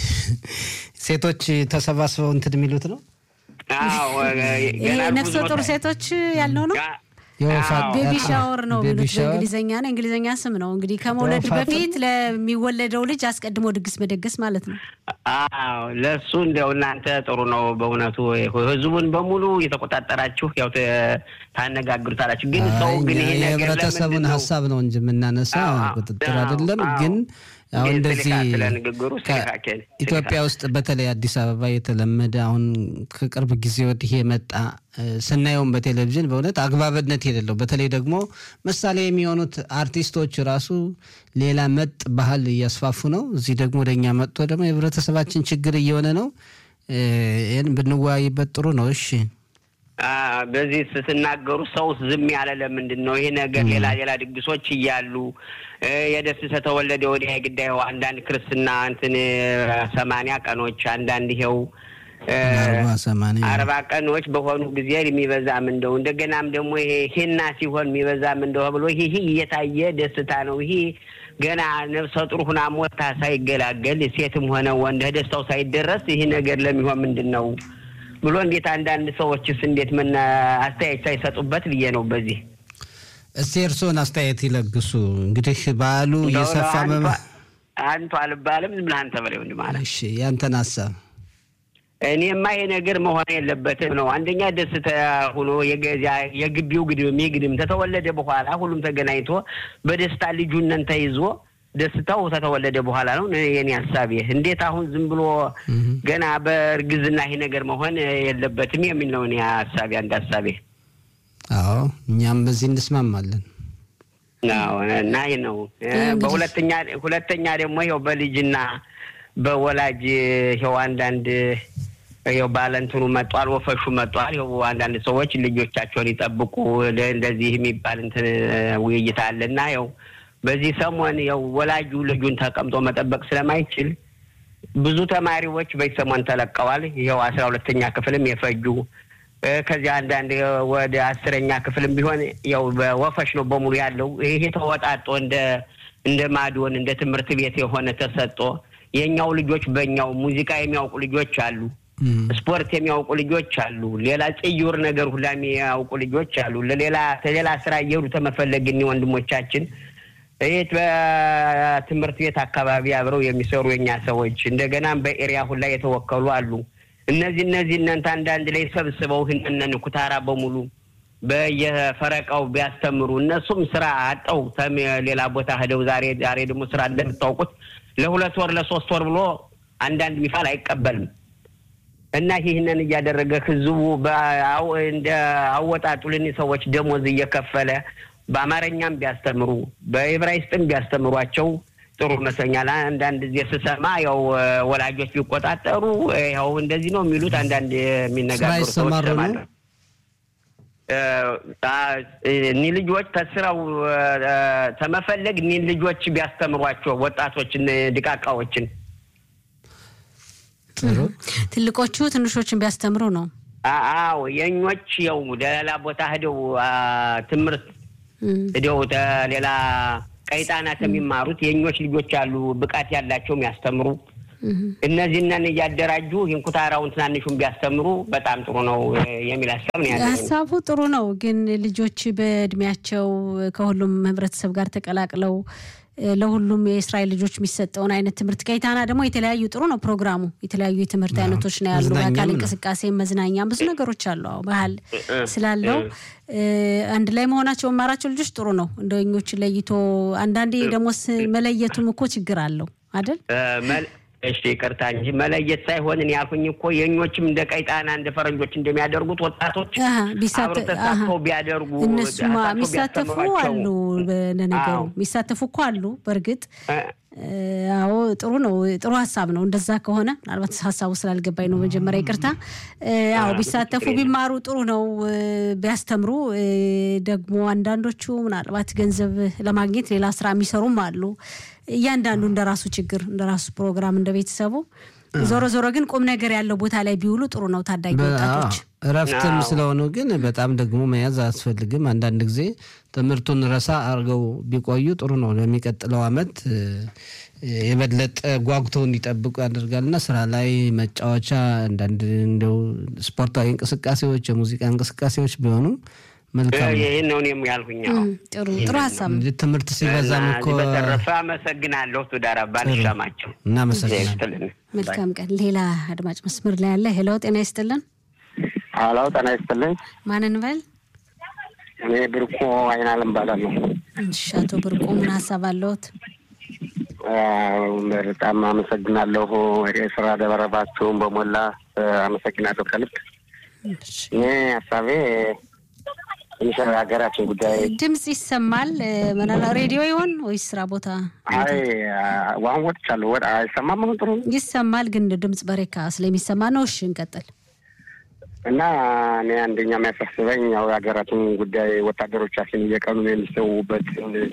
ሴቶች ተሰባስበው እንትን የሚሉት ነው። አዎ ይሄ ገና ነፍሰ ብዙ ጡር ቦታ- ሴቶች ያልነው ነው። ጋ- የወፋ አዎ። ቤቢ አዎ፣ ሻወር ነው ቤቢ የሚሉት ሻወር። በእንግሊዝኛ ነው። እንግሊዝኛ ስም ነው እንግዲህ ከመውለድ ወፋቱ- በፊት ለሚወለደው ልጅ አስቀድሞ ድግስ መደገስ ማለት ነው። አዎ ለእሱ እንዲያው እናንተ ጥሩ ነው በእውነቱ ህዝቡን በሙሉ የተቆጣጠራችሁ ያው ተ- ታነጋግሩታላችሁ። ግን ሰው ግን ይሄ ነገር የህብረተሰቡን ለምንድን ነው? ሀሳብ ነው እንጂ የምናነሳ አዎ፣ አዎ፣ ቁጥጥር አዎ፣ አይደለም። አዎ። ግን አሁን ግን እንደዚህ ስልካ ስለ ንግግሩ ከ- ስልካ ኬን- ኢትዮጵያ ስልካ። ውስጥ በተለይ አዲስ አበባ የተለመደ አሁን ከቅርብ ጊዜ ወዲህ የመጣ እ፣ ስናየውም በቴሌቪዥን በእውነት አግባብነት የሌለው በተለይ ደግሞ ምሳሌ የሚሆኑት አርቲስቶች ራሱ ሌላ መጥ ባህል እያስፋፉ ነው። እዚህ ደግሞ ወደኛ መጥቶ ደግሞ የህብረተሰባችን ችግር እየሆነ ነው። እ፣ ይህን ብንወያይበት ጥሩ ነው። እሺ አ፣ በዚህ ስትናገሩ ሰው ዝም ያለ ለምንድን ነው? ይሄ ነገር ሌላ ሌላ ድግሶች እያሉ እ፣ የደስተ ተወለደ ወዲያ የግዳዩ አንዳንድ ክርስትና እንትን እ፣ ሰማንያ ቀኖች አንዳንድ ይኸው እ፣ አርባ ሰማንያ አርባ ቀኖች በሆኑ ጊዜ የሚበዛም እንደው እንደገናም ደግሞ ይሄ ሂና ሲሆን የሚበዛም እንደው ብሎ ይሄ ይሄ እየታየ ደስታ ነው። ይሄ ገና ነፍሰ ጡር ሁና ሞታ ሳይገላገል ሴትም ሆነ ወንድ ደስታው ሳይደረስ ይሄ ነገር ለሚሆን ምንድን ነው ብሎ እንዴት አንዳንድ ሰዎችስ እንዴት ምን አስተያየት ሳይሰጡበት ብዬ ነው። በዚህ እስቲ እርስዎን አስተያየት ይለግሱ። እንግዲህ በዓሉ እየሰፋ እንደው መመ አንቱ- አንቱ አልባልም ዝም ብለህ አንተ በለው እንዲህ ማለት እሺ ያንተን ሀሳብ እኔማ ይሄ ነገር መሆን የለበትም ነው። አንደኛ ደስታ ሆኖ የገዛ የግቢው ግድም የግድም ተተወለደ በኋላ ሁሉም ተገናኝቶ በደስታ ልጁነን ተይዞ ደስታው ተተወለደ በኋላ ነው የኔ ሀሳቤ። እንዴት አሁን ዝም ብሎ ገና በእርግዝና ይሄ ነገር መሆን የለበትም የሚል ነው እኔ ሀሳቤ፣ አንድ ሀሳቤ አዎ እኛም በዚህ እንስማማለን። አዎ እና ይህ ነው። እንግዲህ- በሁለተኛ ሁለተኛ ደግሞ ይኸው በልጅና በወላጅ ይኸው አንዳንድ ይኸው ባለንትኑ መጧል፣ ወፈሹ መጧል። ይኸው አንዳንድ ሰዎች ልጆቻቸውን ይጠብቁ ለ- እንደዚህ የሚባል እንትን ውይይት አለና ይኸው በዚህ ሰሞን ይኸው ወላጁ ልጁን ተቀምጦ መጠበቅ ስለማይችል ብዙ ተማሪዎች በዚህ ሰሞን ተለቀዋል። ይኸው አስራ ሁለተኛ ክፍልም የፈጁ እ፣ ከዚያ አንዳንድ ወደ አስረኛ ክፍልም ቢሆን ያው በወፈሽ ነው በሙሉ ያለው። ይሄ ተወጣጦ እንደ እንደ ማዶን እንደ ትምህርት ቤት የሆነ ተሰጦ የእኛው ልጆች በእኛው ሙዚቃ የሚያውቁ ልጆች አሉ፣ እም፣ ስፖርት የሚያውቁ ልጆች አሉ፣ ሌላ ጽዩር ነገር ሁላ የሚያውቁ ልጆች አሉ። ለሌላ ሌላ ስራ እየሄዱ ተመፈለግ እኒ ወንድሞቻችን ይህ በትምህርት ቤት አካባቢ አብረው የሚሰሩ የኛ ሰዎች እንደገናም በኤሪያ ሁላ የተወከሉ አሉ። እነዚህ እነዚህ እናንተ አንዳንድ ላይ ሰብስበው ህንነን ኩታራ በሙሉ በየፈረቃው ቢያስተምሩ እነሱም ስራ አጠው ተም ሌላ ቦታ ሄደው ዛሬ ዛሬ ደግሞ ስራ እንደምታውቁት ለሁለት ወር ለሶስት ወር ብሎ አንዳንድ ሚፋል አይቀበልም እና ይህንን እያደረገ ህዝቡ በአው- እንደ አወጣጡልን ሰዎች ደሞዝ እየከፈለ በአማርኛም ቢያስተምሩ በዕብራይስጥም ቢያስተምሯቸው ጥሩ ይመስለኛል። አንዳንድ ጊዜ ስሰማ ያው እ፣ ወላጆች ቢቆጣጠሩ እ፣ ያው እንደዚህ ነው የሚሉት አንዳንድ የሚነጋገሩ ስራ ሰዎች ይሰማሩ ነው? እሰማለሁ። እ፣ አ- እኒህ ልጆች ተስራው እ፣ እ፣ ተመፈለግ እኒህ ልጆች ቢያስተምሯቸው ወጣቶችን ድቃቃዎችን ጥሩ ትልቆቹ ትንሾችን ቢያስተምሩ ነው። አ- አዎ የኞች ያው ሌላ ቦታ ሄደው አ፣ ትምህርት እም፣ ሄደው ተ- ሌላ ቀይጣናት የሚማሩት የእኞች ልጆች አሉ ብቃት ያላቸው የሚያስተምሩ እነዚህንን እያደራጁ ይህን ኩታራውን ትናንሹን ቢያስተምሩ በጣም ጥሩ ነው የሚል ሀሳብ ነው ያለ። ሀሳቡ ጥሩ ነው፣ ግን ልጆች በእድሜያቸው ከሁሉም ህብረተሰብ ጋር ተቀላቅለው ለሁሉም የእስራኤል ልጆች የሚሰጠውን አይነት ትምህርት ከይታና ደግሞ የተለያዩ ጥሩ ነው ፕሮግራሙ። የተለያዩ የትምህርት አይነቶች ነው ያሉ፣ በአካል እንቅስቃሴ፣ መዝናኛም ብዙ ነገሮች አሉ። አዎ ባህል ስላለው አንድ ላይ መሆናቸው መማራቸው ልጆች ጥሩ ነው። እንደኞች ለይቶ አንዳንዴ ደግሞ መለየቱም እኮ ችግር አለው አይደል? እሺ ይቅርታ እንጂ መለየት ሳይሆን እኔ ያልኩኝ እኮ የእኞችም እንደ ቀይጣና እንደ ፈረንጆች እንደሚያደርጉት ወጣቶች አብረው ተሳትፈው ቢያደርጉ እነሱማ የሚሳተፉ አሉ። ለነገሩ የሚሳተፉ እኮ አሉ። በእርግጥ አዎ ጥሩ ነው። ጥሩ ሀሳብ ነው። እንደዛ ከሆነ ምናልባት ሀሳቡ ስላልገባኝ ነው መጀመሪያ ይቅርታ። አዎ ቢሳተፉ ቢማሩ ጥሩ ነው። ቢያስተምሩ ደግሞ አንዳንዶቹ ምናልባት ገንዘብ ለማግኘት ሌላ ስራ የሚሰሩም አሉ። እያንዳንዱ እንደ ራሱ ችግር እንደ ራሱ ፕሮግራም እንደ ቤተሰቡ ዞሮ ዞሮ ግን ቁም ነገር ያለው ቦታ ላይ ቢውሉ ጥሩ ነው። ታዳጊ ወጣቶች እረፍትም ስለሆኑ ግን በጣም ደግሞ መያዝ አያስፈልግም። አንዳንድ ጊዜ ትምህርቱን ረሳ አድርገው ቢቆዩ ጥሩ ነው። ለሚቀጥለው ዓመት የበለጠ ጓጉተው እንዲጠብቁ ያደርጋልና ስራ ላይ መጫወቻ፣ አንዳንድ እንደው ስፖርታዊ እንቅስቃሴዎች፣ የሙዚቃ እንቅስቃሴዎች ቢሆኑ መልካም ይህን ነው እኔም ያልኩኝ። ጥሩ ጥሩ ሀሳብ ነው። ትምህርት ሲበዛም እኮ በተረፈ አመሰግናለሁ። ቱዳር አባን ይሰማቸው። እናመሰግናለን። መልካም ቀን። ሌላ አድማጭ መስመር ላይ ያለ ሄሎ፣ ጤና ይስጥልን። ሄሎ፣ ጤና ይስጥልኝ። ማን እንበል? እኔ ብርቆ አይናለም እባላለሁ። እሺ፣ አቶ ብርቆ ምን ሀሳብ አለዎት? በጣም አመሰግናለሁ። የስራ ደበረባችሁን በሞላ አመሰግናለሁ ከልብ። እኔ ሀሳቤ ትንሽ ሀገራችን ጉዳይ ድምፅ ይሰማል። ምናለ ሬዲዮ ይሆን ወይስ ስራ ቦታ? አይ ዋን ወጥቻለሁ። ወደ አይሰማም። አሁን ጥሩ ይሰማል፣ ግን ድምፅ በሬካ ስለሚሰማ ነው። እሺ እንቀጥል። እና እኔ አንደኛ የሚያሳስበኝ ያው የሀገራችን ጉዳይ ወታደሮቻችን እየቀኑ የሚሰዉበት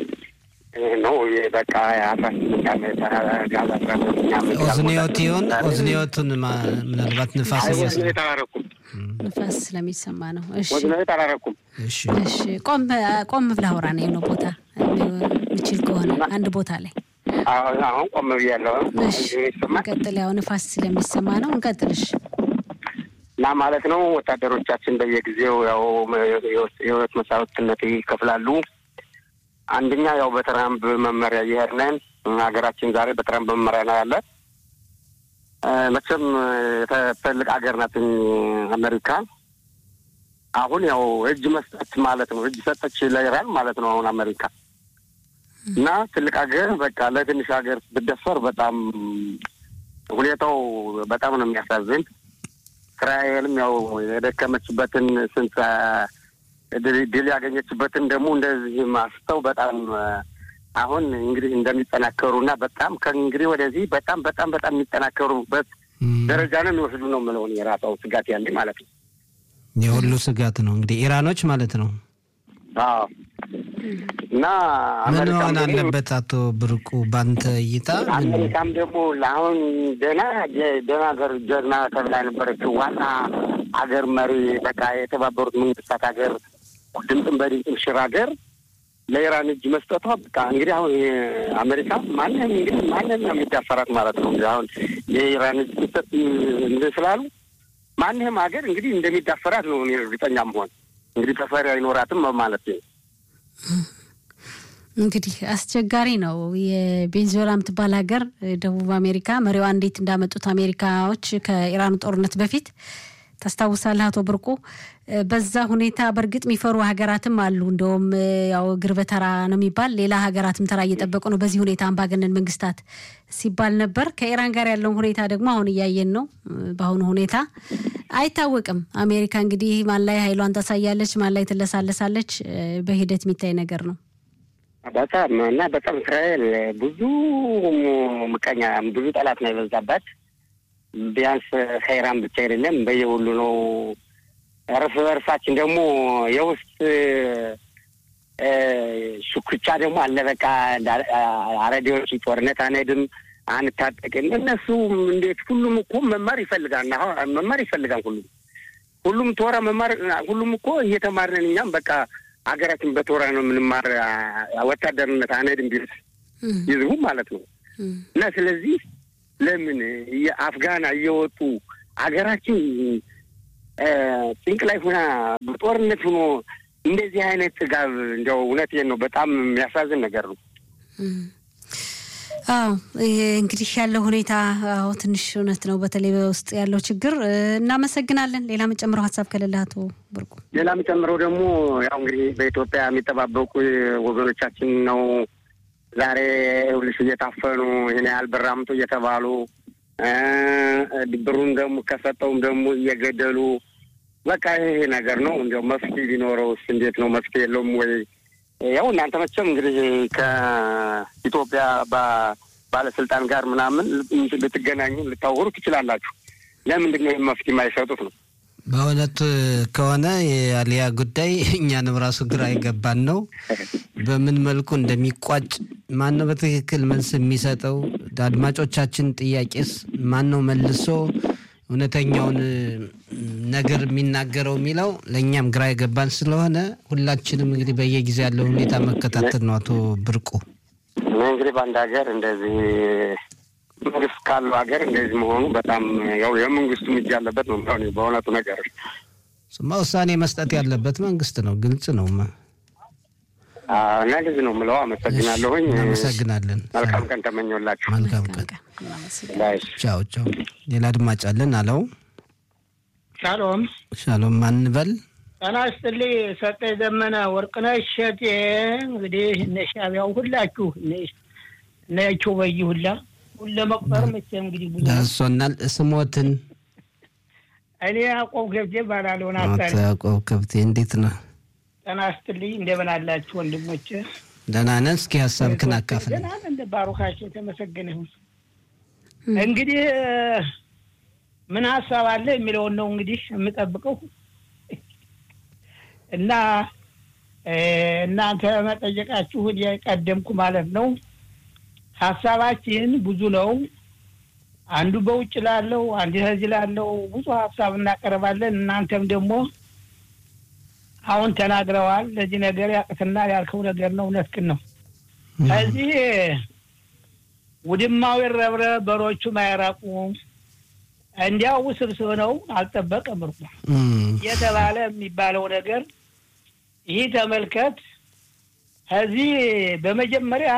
ነው። በቃ አስራ ስምንት ዓመት ጋዝ አስራ ስምንት ዓመት ኦዝኒዮት ይሆን ኦዝኒዮቱን ምናልባት ንፋስ እያስ ወዝኔት አላረኩም ንፋስ ስለሚሰማ ነው። እሺ ወዝኔት አላረኩም። እሺ እሺ፣ ቆም ቆም ብለህ አውራ ነው የሆነ ቦታ የሚችል ከሆነ አንድ ቦታ ላይ አሁን አሁን ቆም ብያለሁ። እሺ፣ ይሰማል እንቀጥል። ያው ንፋስ ስለሚሰማ ነው። እንቀጥል። እሺ እና ማለት ነው ወታደሮቻችን በየጊዜው ያው የህይወት መስዋዕትነት ይከፍላሉ። አንደኛ ያው በትራምፕ መመሪያ እየሄድን ሀገራችን ዛሬ በትራምፕ መመሪያ ነው ያለ። መቼም ትልቅ ሀገር ናት አሜሪካ። አሁን ያው እጅ መስጠት ማለት ነው እጅ ሰጠች ለኢራን ማለት ነው አሁን አሜሪካ እና ትልቅ ሀገር በቃ ለትንሽ ሀገር ብደፈር በጣም ሁኔታው በጣም ነው የሚያሳዝን። እስራኤልም ያው የደከመችበትን ስንት ድል ያገኘችበትን ደግሞ እንደዚህ ማስተው በጣም አሁን እንግዲህ እንደሚጠናከሩ እና በጣም ከእንግዲህ ወደዚህ በጣም በጣም በጣም የሚጠናከሩበት ደረጃ ነው የሚወስዱ ነው የምለውን የራሳው ስጋት ያለ ማለት ነው። የሁሉ ስጋት ነው እንግዲህ ኢራኖች ማለት ነው። አዎ እና ምን መሆን አለበት አቶ ብርቁ ባንተ እይታ? አሜሪካም ደግሞ ለአሁን ደህና ደህና ሀገር ጀግና ተብላ የነበረችው ዋና ሀገር መሪ በቃ የተባበሩት መንግስታት ሀገር ድምፅን በድምፅም ሽር ሀገር ለኢራን እጅ መስጠቷ በቃ እንግዲህ አሁን አሜሪካ ማንም እንግዲህ ማንም ነው የሚዳፈራት ማለት ነው። እንግዲህ አሁን የኢራን እጅ መስጠት እንትን ስላሉ ማንም ሀገር እንግዲህ እንደሚዳፈራት ነው እኔ እርግጠኛ መሆን እንግዲህ ተፈሪ አይኖራትም ማለት ነው። እንግዲህ አስቸጋሪ ነው። የቬንዙዌላ የምትባል ሀገር ደቡብ አሜሪካ መሪዋ እንዴት እንዳመጡት አሜሪካዎች ከኢራኑ ጦርነት በፊት ታስታውሳለህ አቶ ብርቁ? በዛ ሁኔታ በእርግጥ የሚፈሩ ሀገራትም አሉ። እንደውም ያው እግር በተራ ነው የሚባል ሌላ ሀገራትም ተራ እየጠበቁ ነው። በዚህ ሁኔታ አምባገነን መንግስታት ሲባል ነበር። ከኢራን ጋር ያለውን ሁኔታ ደግሞ አሁን እያየን ነው። በአሁኑ ሁኔታ አይታወቅም። አሜሪካ እንግዲህ ማን ላይ ኃይሏን ታሳያለች፣ ማን ላይ ትለሳለሳለች፣ በሂደት የሚታይ ነገር ነው። በጣም እና በጣም እስራኤል ብዙ ምቀኛ ብዙ ጠላት ነው የበዛባት። ቢያንስ ከኢራን ብቻ አይደለም በየሁሉ ነው። እርስ በርሳችን ደግሞ የውስጥ ሹክቻ ደግሞ አለ። በቃ አረዴዎች ጦርነት አንሄድም አንታጠቅም። እነሱ እንዴት ሁሉም እኮ መማር ይፈልጋል፣ መማር ይፈልጋል። ሁሉም ሁሉም ቶራ መማር ሁሉም እኮ እየተማርነን እኛም በቃ ሀገራችን በተወራ ነው የምንማር ወታደርነት አንሄድም ቢሉት ይዝቡ ማለት ነው እና ስለዚህ ለምን የአፍጋና እየወጡ ሀገራችን ጭንቅ ላይ ሆና በጦርነት ሆኖ እንደዚህ አይነት ጥጋብ እንዲያው እውነቴን ነው በጣም የሚያሳዝን ነገር ነው። አዎ እንግዲህ ያለው ሁኔታ አዎ ትንሽ እውነት ነው። በተለይ በውስጥ ያለው ችግር እናመሰግናለን። ሌላ መጨምረው ሀሳብ ከሌለ አቶ ብርቁ። ሌላ የምጨምረው ደግሞ ያው እንግዲህ በኢትዮጵያ የሚጠባበቁ ወገኖቻችን ነው ዛሬ ይኸውልሽ እየታፈኑ ይህን ያህል ብር አምጡ እየተባሉ ብሩን ደግሞ ከሰጠውም ደግሞ እየገደሉ በቃ ይሄ ነገር ነው። እንዲያው መፍትሄ ቢኖረውስ እንዴት ነው? መፍትሄ የለውም ወይ? ያው እናንተ መቼም እንግዲህ ከኢትዮጵያ ባለስልጣን ጋር ምናምን ልትገናኙ ልታወሩ ትችላላችሁ። ለምንድን ነው መፍትሄ የማይሰጡት ነው? በእውነት ከሆነ የአሊያ ጉዳይ እኛንም ራሱ ግራ የገባን ነው። በምን መልኩ እንደሚቋጭ ማን ነው በትክክል መልስ የሚሰጠው? አድማጮቻችን ጥያቄስ ማን ነው መልሶ እውነተኛውን ነገር የሚናገረው የሚለው ለእኛም ግራ የገባን ስለሆነ ሁላችንም እንግዲህ በየጊዜ ያለው ሁኔታ መከታተል ነው። አቶ ብርቁ እኔ እንግዲህ በአንድ ሀገር እንደዚህ መንግስት ካለው ሀገር እንደዚህ መሆኑ በጣም ያው የመንግስቱ እጅ ያለበት ነው። በእውነቱ ነገር ስማ ውሳኔ መስጠት ያለበት መንግስት ነው። ግልጽ ነው እና እንደዚህ ነው የምለው። አመሰግናለሁኝ። እናመሰግናለን። መልካም ቀን ተመኘላችሁ። መልካም ቀን። ቻው ቻው። ሌላ አድማጭ አለን። አለው ሻሎም ሻሎም ማንበል ጤና ይስጥልኝ። ሰጠ ዘመነ ወርቅነሽ እሸቴ እንግዲህ እነ ሻቢያው ሁላችሁ እነ ያቸው በይ ሁላ ሁሉ ለመቁጠር መቼም እንግዲህ ብዙ ደርሶናል። ስሞትን እኔ ያዕቆብ ገብቴ እባላለሁ። አቶ ያዕቆብ ከብቴ እንዴት ነው? ጤና ይስጥልኝ። እንደምን አላችሁ ወንድሞች? ደህና ነን። እስኪ ሀሳብህን አካፍል። ደህና ነን። እንደ ባሩካቸው የተመሰገነ ይሁን። እንግዲህ ምን ሀሳብ አለ የሚለውን ነው እንግዲህ የምጠብቀው እና እናንተ መጠየቃችሁን የቀደምኩ ማለት ነው። ሀሳባችን ብዙ ነው። አንዱ በውጭ ላለው፣ አንዱ ከዚህ ላለው ብዙ ሀሳብ እናቀርባለን። እናንተም ደግሞ አሁን ተናግረዋል። ለዚህ ነገር ያቅትና ያልከው ነገር ነው። እውነትህን ነው። ከዚህ ውድማው ይረብረ በሮቹ ማይራቁ እንዲያው ውስብስብ ነው። አልጠበቀም እርቁ የተባለ የሚባለው ነገር ይህ ተመልከት። ከዚህ በመጀመሪያ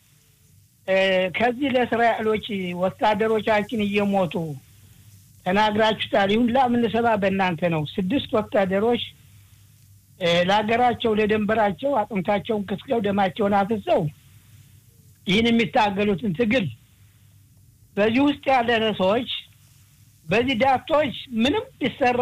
ከዚህ ለእስራኤሎች ወታደሮቻችን እየሞቱ ተናግራችሁታል። ይሁን ላምንሰባ በእናንተ ነው። ስድስት ወታደሮች ለሀገራቸው ለደንበራቸው አጥንታቸውን ክስከው ደማቸውን አፍሰው ይህን የሚታገሉትን ትግል በዚህ ውስጥ ያለነ ሰዎች በዚህ ዳቶች ምንም ቢሰራ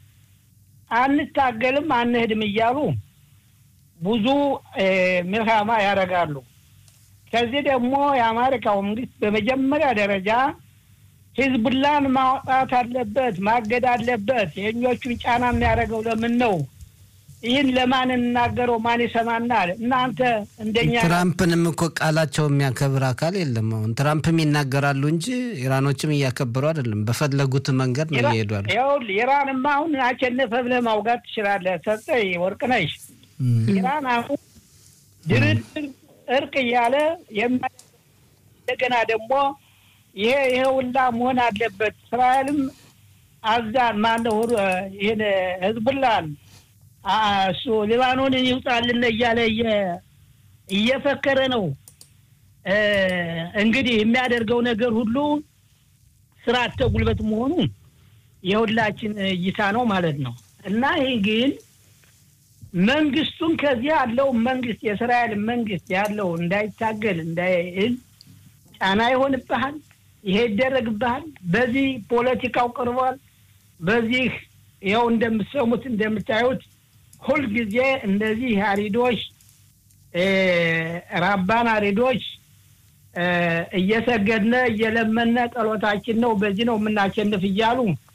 አንታገልም አንሄድም እያሉ ብዙ ምልሃማ ያደርጋሉ። ከዚህ ደግሞ የአሜሪካው መንግስት በመጀመሪያ ደረጃ ሂዝቡላን ማውጣት አለበት፣ ማገድ አለበት። የእኞቹን ጫና የሚያደርገው ለምን ነው? ይህን ለማን እንናገረው? ማን ይሰማናል? እናንተ እንደኛ ትራምፕንም እኮ ቃላቸው የሚያከብር አካል የለም። አሁን ትራምፕም ይናገራሉ እንጂ ኢራኖችም እያከበሩ አይደለም። በፈለጉት መንገድ ነው እየሄዷል። ይኸውልህ ኢራንማ አሁን አሸነፈ ብለህ ማውጋት ትችላለህ። ሰጠኝ ወርቅነሽ ኢራን አሁን ድርድር እርቅ እያለ እንደገና ደግሞ ይሄ ይሄ ሁላ መሆን አለበት። እስራኤልም አዛን ማነው ይህን ህዝቡላን እሱ ሊባኖንን ይውጣልን እያለ እየፈከረ ነው። እንግዲህ የሚያደርገው ነገር ሁሉ ስርዓተ ጉልበት መሆኑ የሁላችን እይታ ነው ማለት ነው እና ይህ ግን መንግስቱን ከዚህ ያለው መንግስት የእስራኤል መንግስት ያለው እንዳይታገል እንዳይል ጫና ይሆንብሃል። ይሄ ይደረግብሃል። በዚህ ፖለቲካው ቀርቧል። በዚህ ይኸው እንደምትሰሙት እንደምታዩት ሁልጊዜ እንደዚህ አሪዶች ራባን አሪዶች እየሰገድነ እየለመነ ጸሎታችን ነው በዚህ ነው የምናሸንፍ እያሉ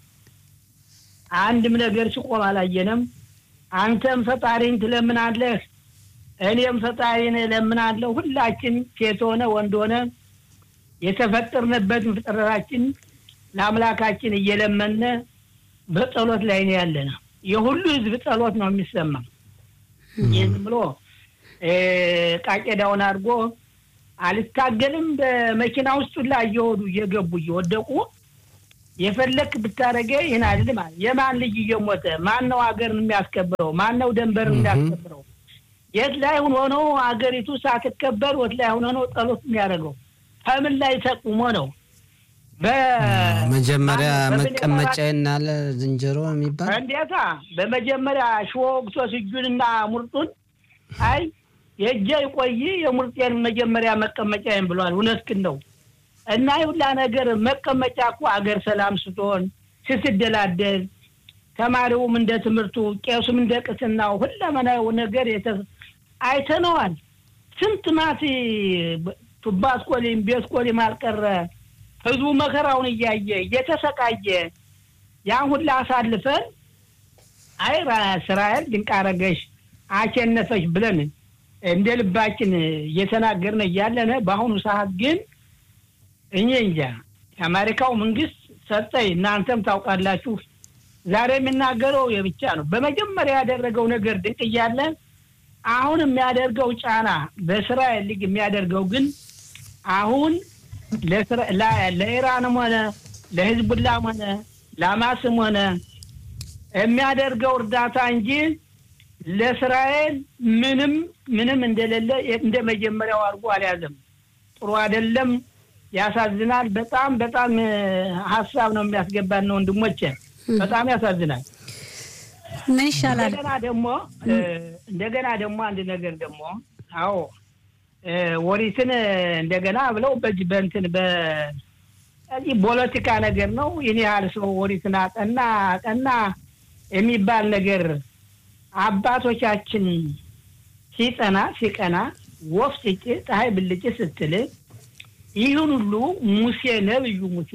አንድም ነገር ሲቆም አላየንም። አንተም ፈጣሪን ትለምናለህ፣ እኔም ፈጣሪን እለምናለሁ። ሁላችን ሴት ሆነ ወንድ ሆነ የተፈጠርንበትን ፍጥረታችን ለአምላካችን እየለመነ በጸሎት ላይ ነው ያለነ። የሁሉ ህዝብ ጸሎት ነው የሚሰማ ይህ ዝም ብሎ ቃቄዳውን አድርጎ አልታገልም በመኪና ውስጥ ሁላ እየወዱ እየገቡ እየወደቁ የፈለክ ብታደረገ ይህን አይደለም። የማን ልጅ እየሞተ ማን ነው ሀገርን የሚያስከብረው? ማን ነው ደንበርን የሚያስከብረው? የት ላይ ሆኖ ነው ሀገሪቱ ሳትከበር ወት ላይ ሆኖ ነው ጸሎት የሚያደርገው? ከምን ላይ ተቁሞ ነው? መጀመሪያ መቀመጫ ናለ ዝንጀሮ የሚባል እንዴታ በመጀመሪያ ሽወግሶስ እጁንና ሙርጡን አይ የእጄ ይቆይ የሙርጤን መጀመሪያ መቀመጫዬን ብሏል። እውነትህን ነው። እና ይሁላ ነገር መቀመጫ እኮ አገር ሰላም ስትሆን ስትደላደል፣ ተማሪውም እንደ ትምህርቱ፣ ቄሱም እንደ ቅስናው ሁለመናው ነገር አይተነዋል። ስንት ማት ቱባ አስኮሊም ቤት ኮሊም አልቀረ ህዝቡ መከራውን እያየ እየተሰቃየ ያን ሁላ አሳልፈን አይ እስራኤል ድንቅ አረገሽ አሸነፈሽ ብለን እንደ ልባችን እየተናገርን እያለነ በአሁኑ ሰዓት ግን እኔ እንጃ የአሜሪካው መንግስት ሰጠኝ፣ እናንተም ታውቃላችሁ። ዛሬ የሚናገረው የብቻ ነው። በመጀመሪያ ያደረገው ነገር ድንቅ እያለ አሁን የሚያደርገው ጫና በእስራኤል ሊግ የሚያደርገው ግን አሁን ለኢራንም ሆነ ለህዝቡላም ሆነ ለአማስም ሆነ የሚያደርገው እርዳታ እንጂ ለእስራኤል ምንም ምንም እንደሌለ እንደ መጀመሪያው አድርጎ አልያዘም። ጥሩ አይደለም። ያሳዝናል። በጣም በጣም ሀሳብ ነው የሚያስገባን ነው ወንድሞቼ፣ በጣም ያሳዝናል። ምን ይሻላል? እንደገና ደግሞ እንደገና ደግሞ አንድ ነገር ደግሞ አዎ ወሪትን እንደገና ብለው በዚህ በእንትን በዚህ ፖለቲካ ነገር ነው። ይህን ያህል ሰው ወሪትን አጠና አጠና የሚባል ነገር አባቶቻችን ሲጠና ሲቀና ወፍ ስጭ ፀሐይ ብልጭ ስትል ይህን ሁሉ ሙሴ ነብዩ ሙሴ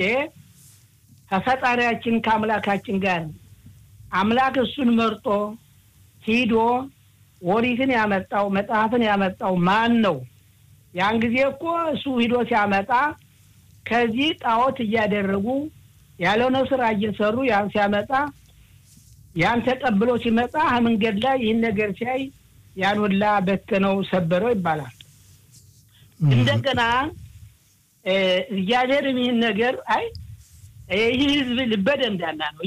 ከፈጣሪያችን ከአምላካችን ጋር አምላክ እሱን መርጦ ሂዶ ወሪትን ያመጣው መጽሐፍን ያመጣው ማን ነው? ያን ጊዜ እኮ እሱ ሂዶ ሲያመጣ ከዚህ ጣዖት እያደረጉ ያልሆነ ስራ እየሰሩ ያን ሲያመጣ ያን ተቀብሎ ሲመጣ መንገድ ላይ ይህን ነገር ሲያይ ያን ሁላ በተነው ሰበረው ይባላል። እንደገና እግዚአብሔርም ይህን ነገር አይ ይህ ህዝብ ልበደ እንዳና ነው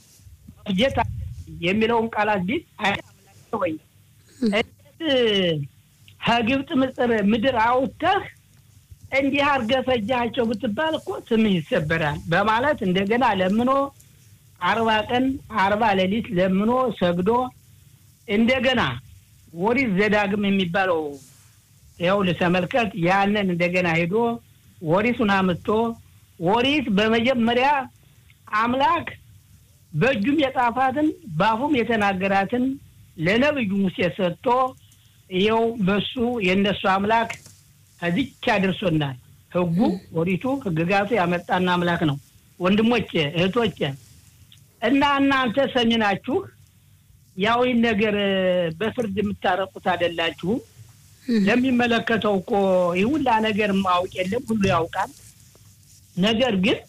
ጌታ የሚለውን ቃላት ቢት ወይ ከግብፅ ምጽር ምድር አውጥተህ እንዲህ አድርገህ ፈጃቸው ብትባል እኮ ስምህ ይሰበራል በማለት እንደገና ለምኖ አርባ ቀን አርባ ሌሊት ለምኖ ሰግዶ እንደገና ወሪት ዘዳግም የሚባለው ያው ልተመልከት ያንን እንደገና ሄዶ ወሪቱን አምጥቶ ወሪት በመጀመሪያ አምላክ በእጁም የጻፋትን በአፉም የተናገራትን ለነብዩ ሙሴ ሰጥቶ ይኸው በሱ የእነሱ አምላክ ከዚች አድርሶናል። ህጉ ወሪቱ ህግጋቱ ያመጣና አምላክ ነው። ወንድሞቼ እህቶቼ እና እናንተ ሰሚ ናችሁ። ያው ይህን ነገር በፍርድ የምታረቁት አይደላችሁም። ለሚመለከተው እኮ ይህ ሁላ ነገር ማወቅ የለም ሁሉ ያውቃል። ነገር ግን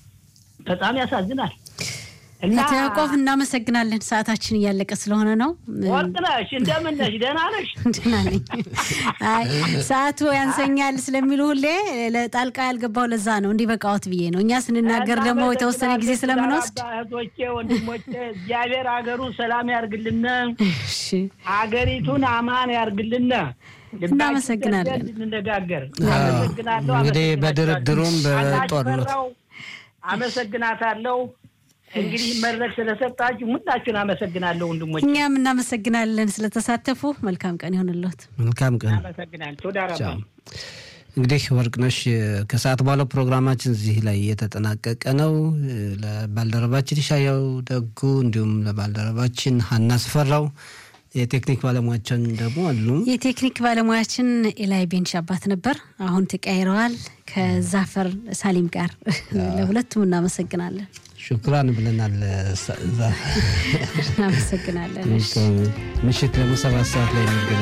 በጣም ያሳዝናል። እና አቶ ያዕቆብ እናመሰግናለን። ሰዓታችን እያለቀ ስለሆነ ነው። ወርቅ ነሽ፣ እንደምን ነሽ? ደህና ነሽ? ደህና ነኝ። አይ ሰዓቱ ያንሰኛል ስለሚሉ ሁሌ ለጣልቃ ያልገባው ለዛ ነው እንዲህ በቃዎት ብዬ ነው። እኛ ስንናገር ደግሞ የተወሰነ ጊዜ ስለምንወስድ እህቶቼ፣ ወንድሞቼ እግዚአብሔር ሀገሩን ሰላም ያርግልን፣ እሺ፣ ሀገሪቱን አማን ያርግልን። እናመሰግናለን። እንነጋገር። አመሰግናለሁ። እንግዲህ አመሰግናችኋለሁ። በድርድሩም በጦርነት አናጭፈራው፣ አመሰግናታለሁ። እንግዲህ መድረክ ስለሰጣችሁ ሁላችሁን አመሰግናለሁ ወንድሞች፣ እኛም እናመሰግናለን ስለተሳተፉ። መልካም ቀን ይሆንልዎት። መልካም ቀን። አመሰግናለሁ። ቶዳ ረባ ቻው። እንግዲህ ወርቅነሽ ከሰዓት በኋላ ፕሮግራማችን እዚህ ላይ እየተጠናቀቀ ነው። ለባልደረባችን ይሻያው ደጉ እንዲሁም ለባልደረባችን ሀና ስፈራው የቴክኒክ ባለሙያችን ደግሞ አሉ። የቴክኒክ ባለሙያችን ኤላይ ቤንሽ አባት ነበር። አሁን ተቀያይረዋል ከዛፈር ሳሊም ጋር። ለሁለቱም እናመሰግናለን። ሹክራን ብለናል። ዛ- እናመሰግናለን። እሺ። ምሽት ደግሞ ሰባት ሰዓት ላይ የሚገናኝ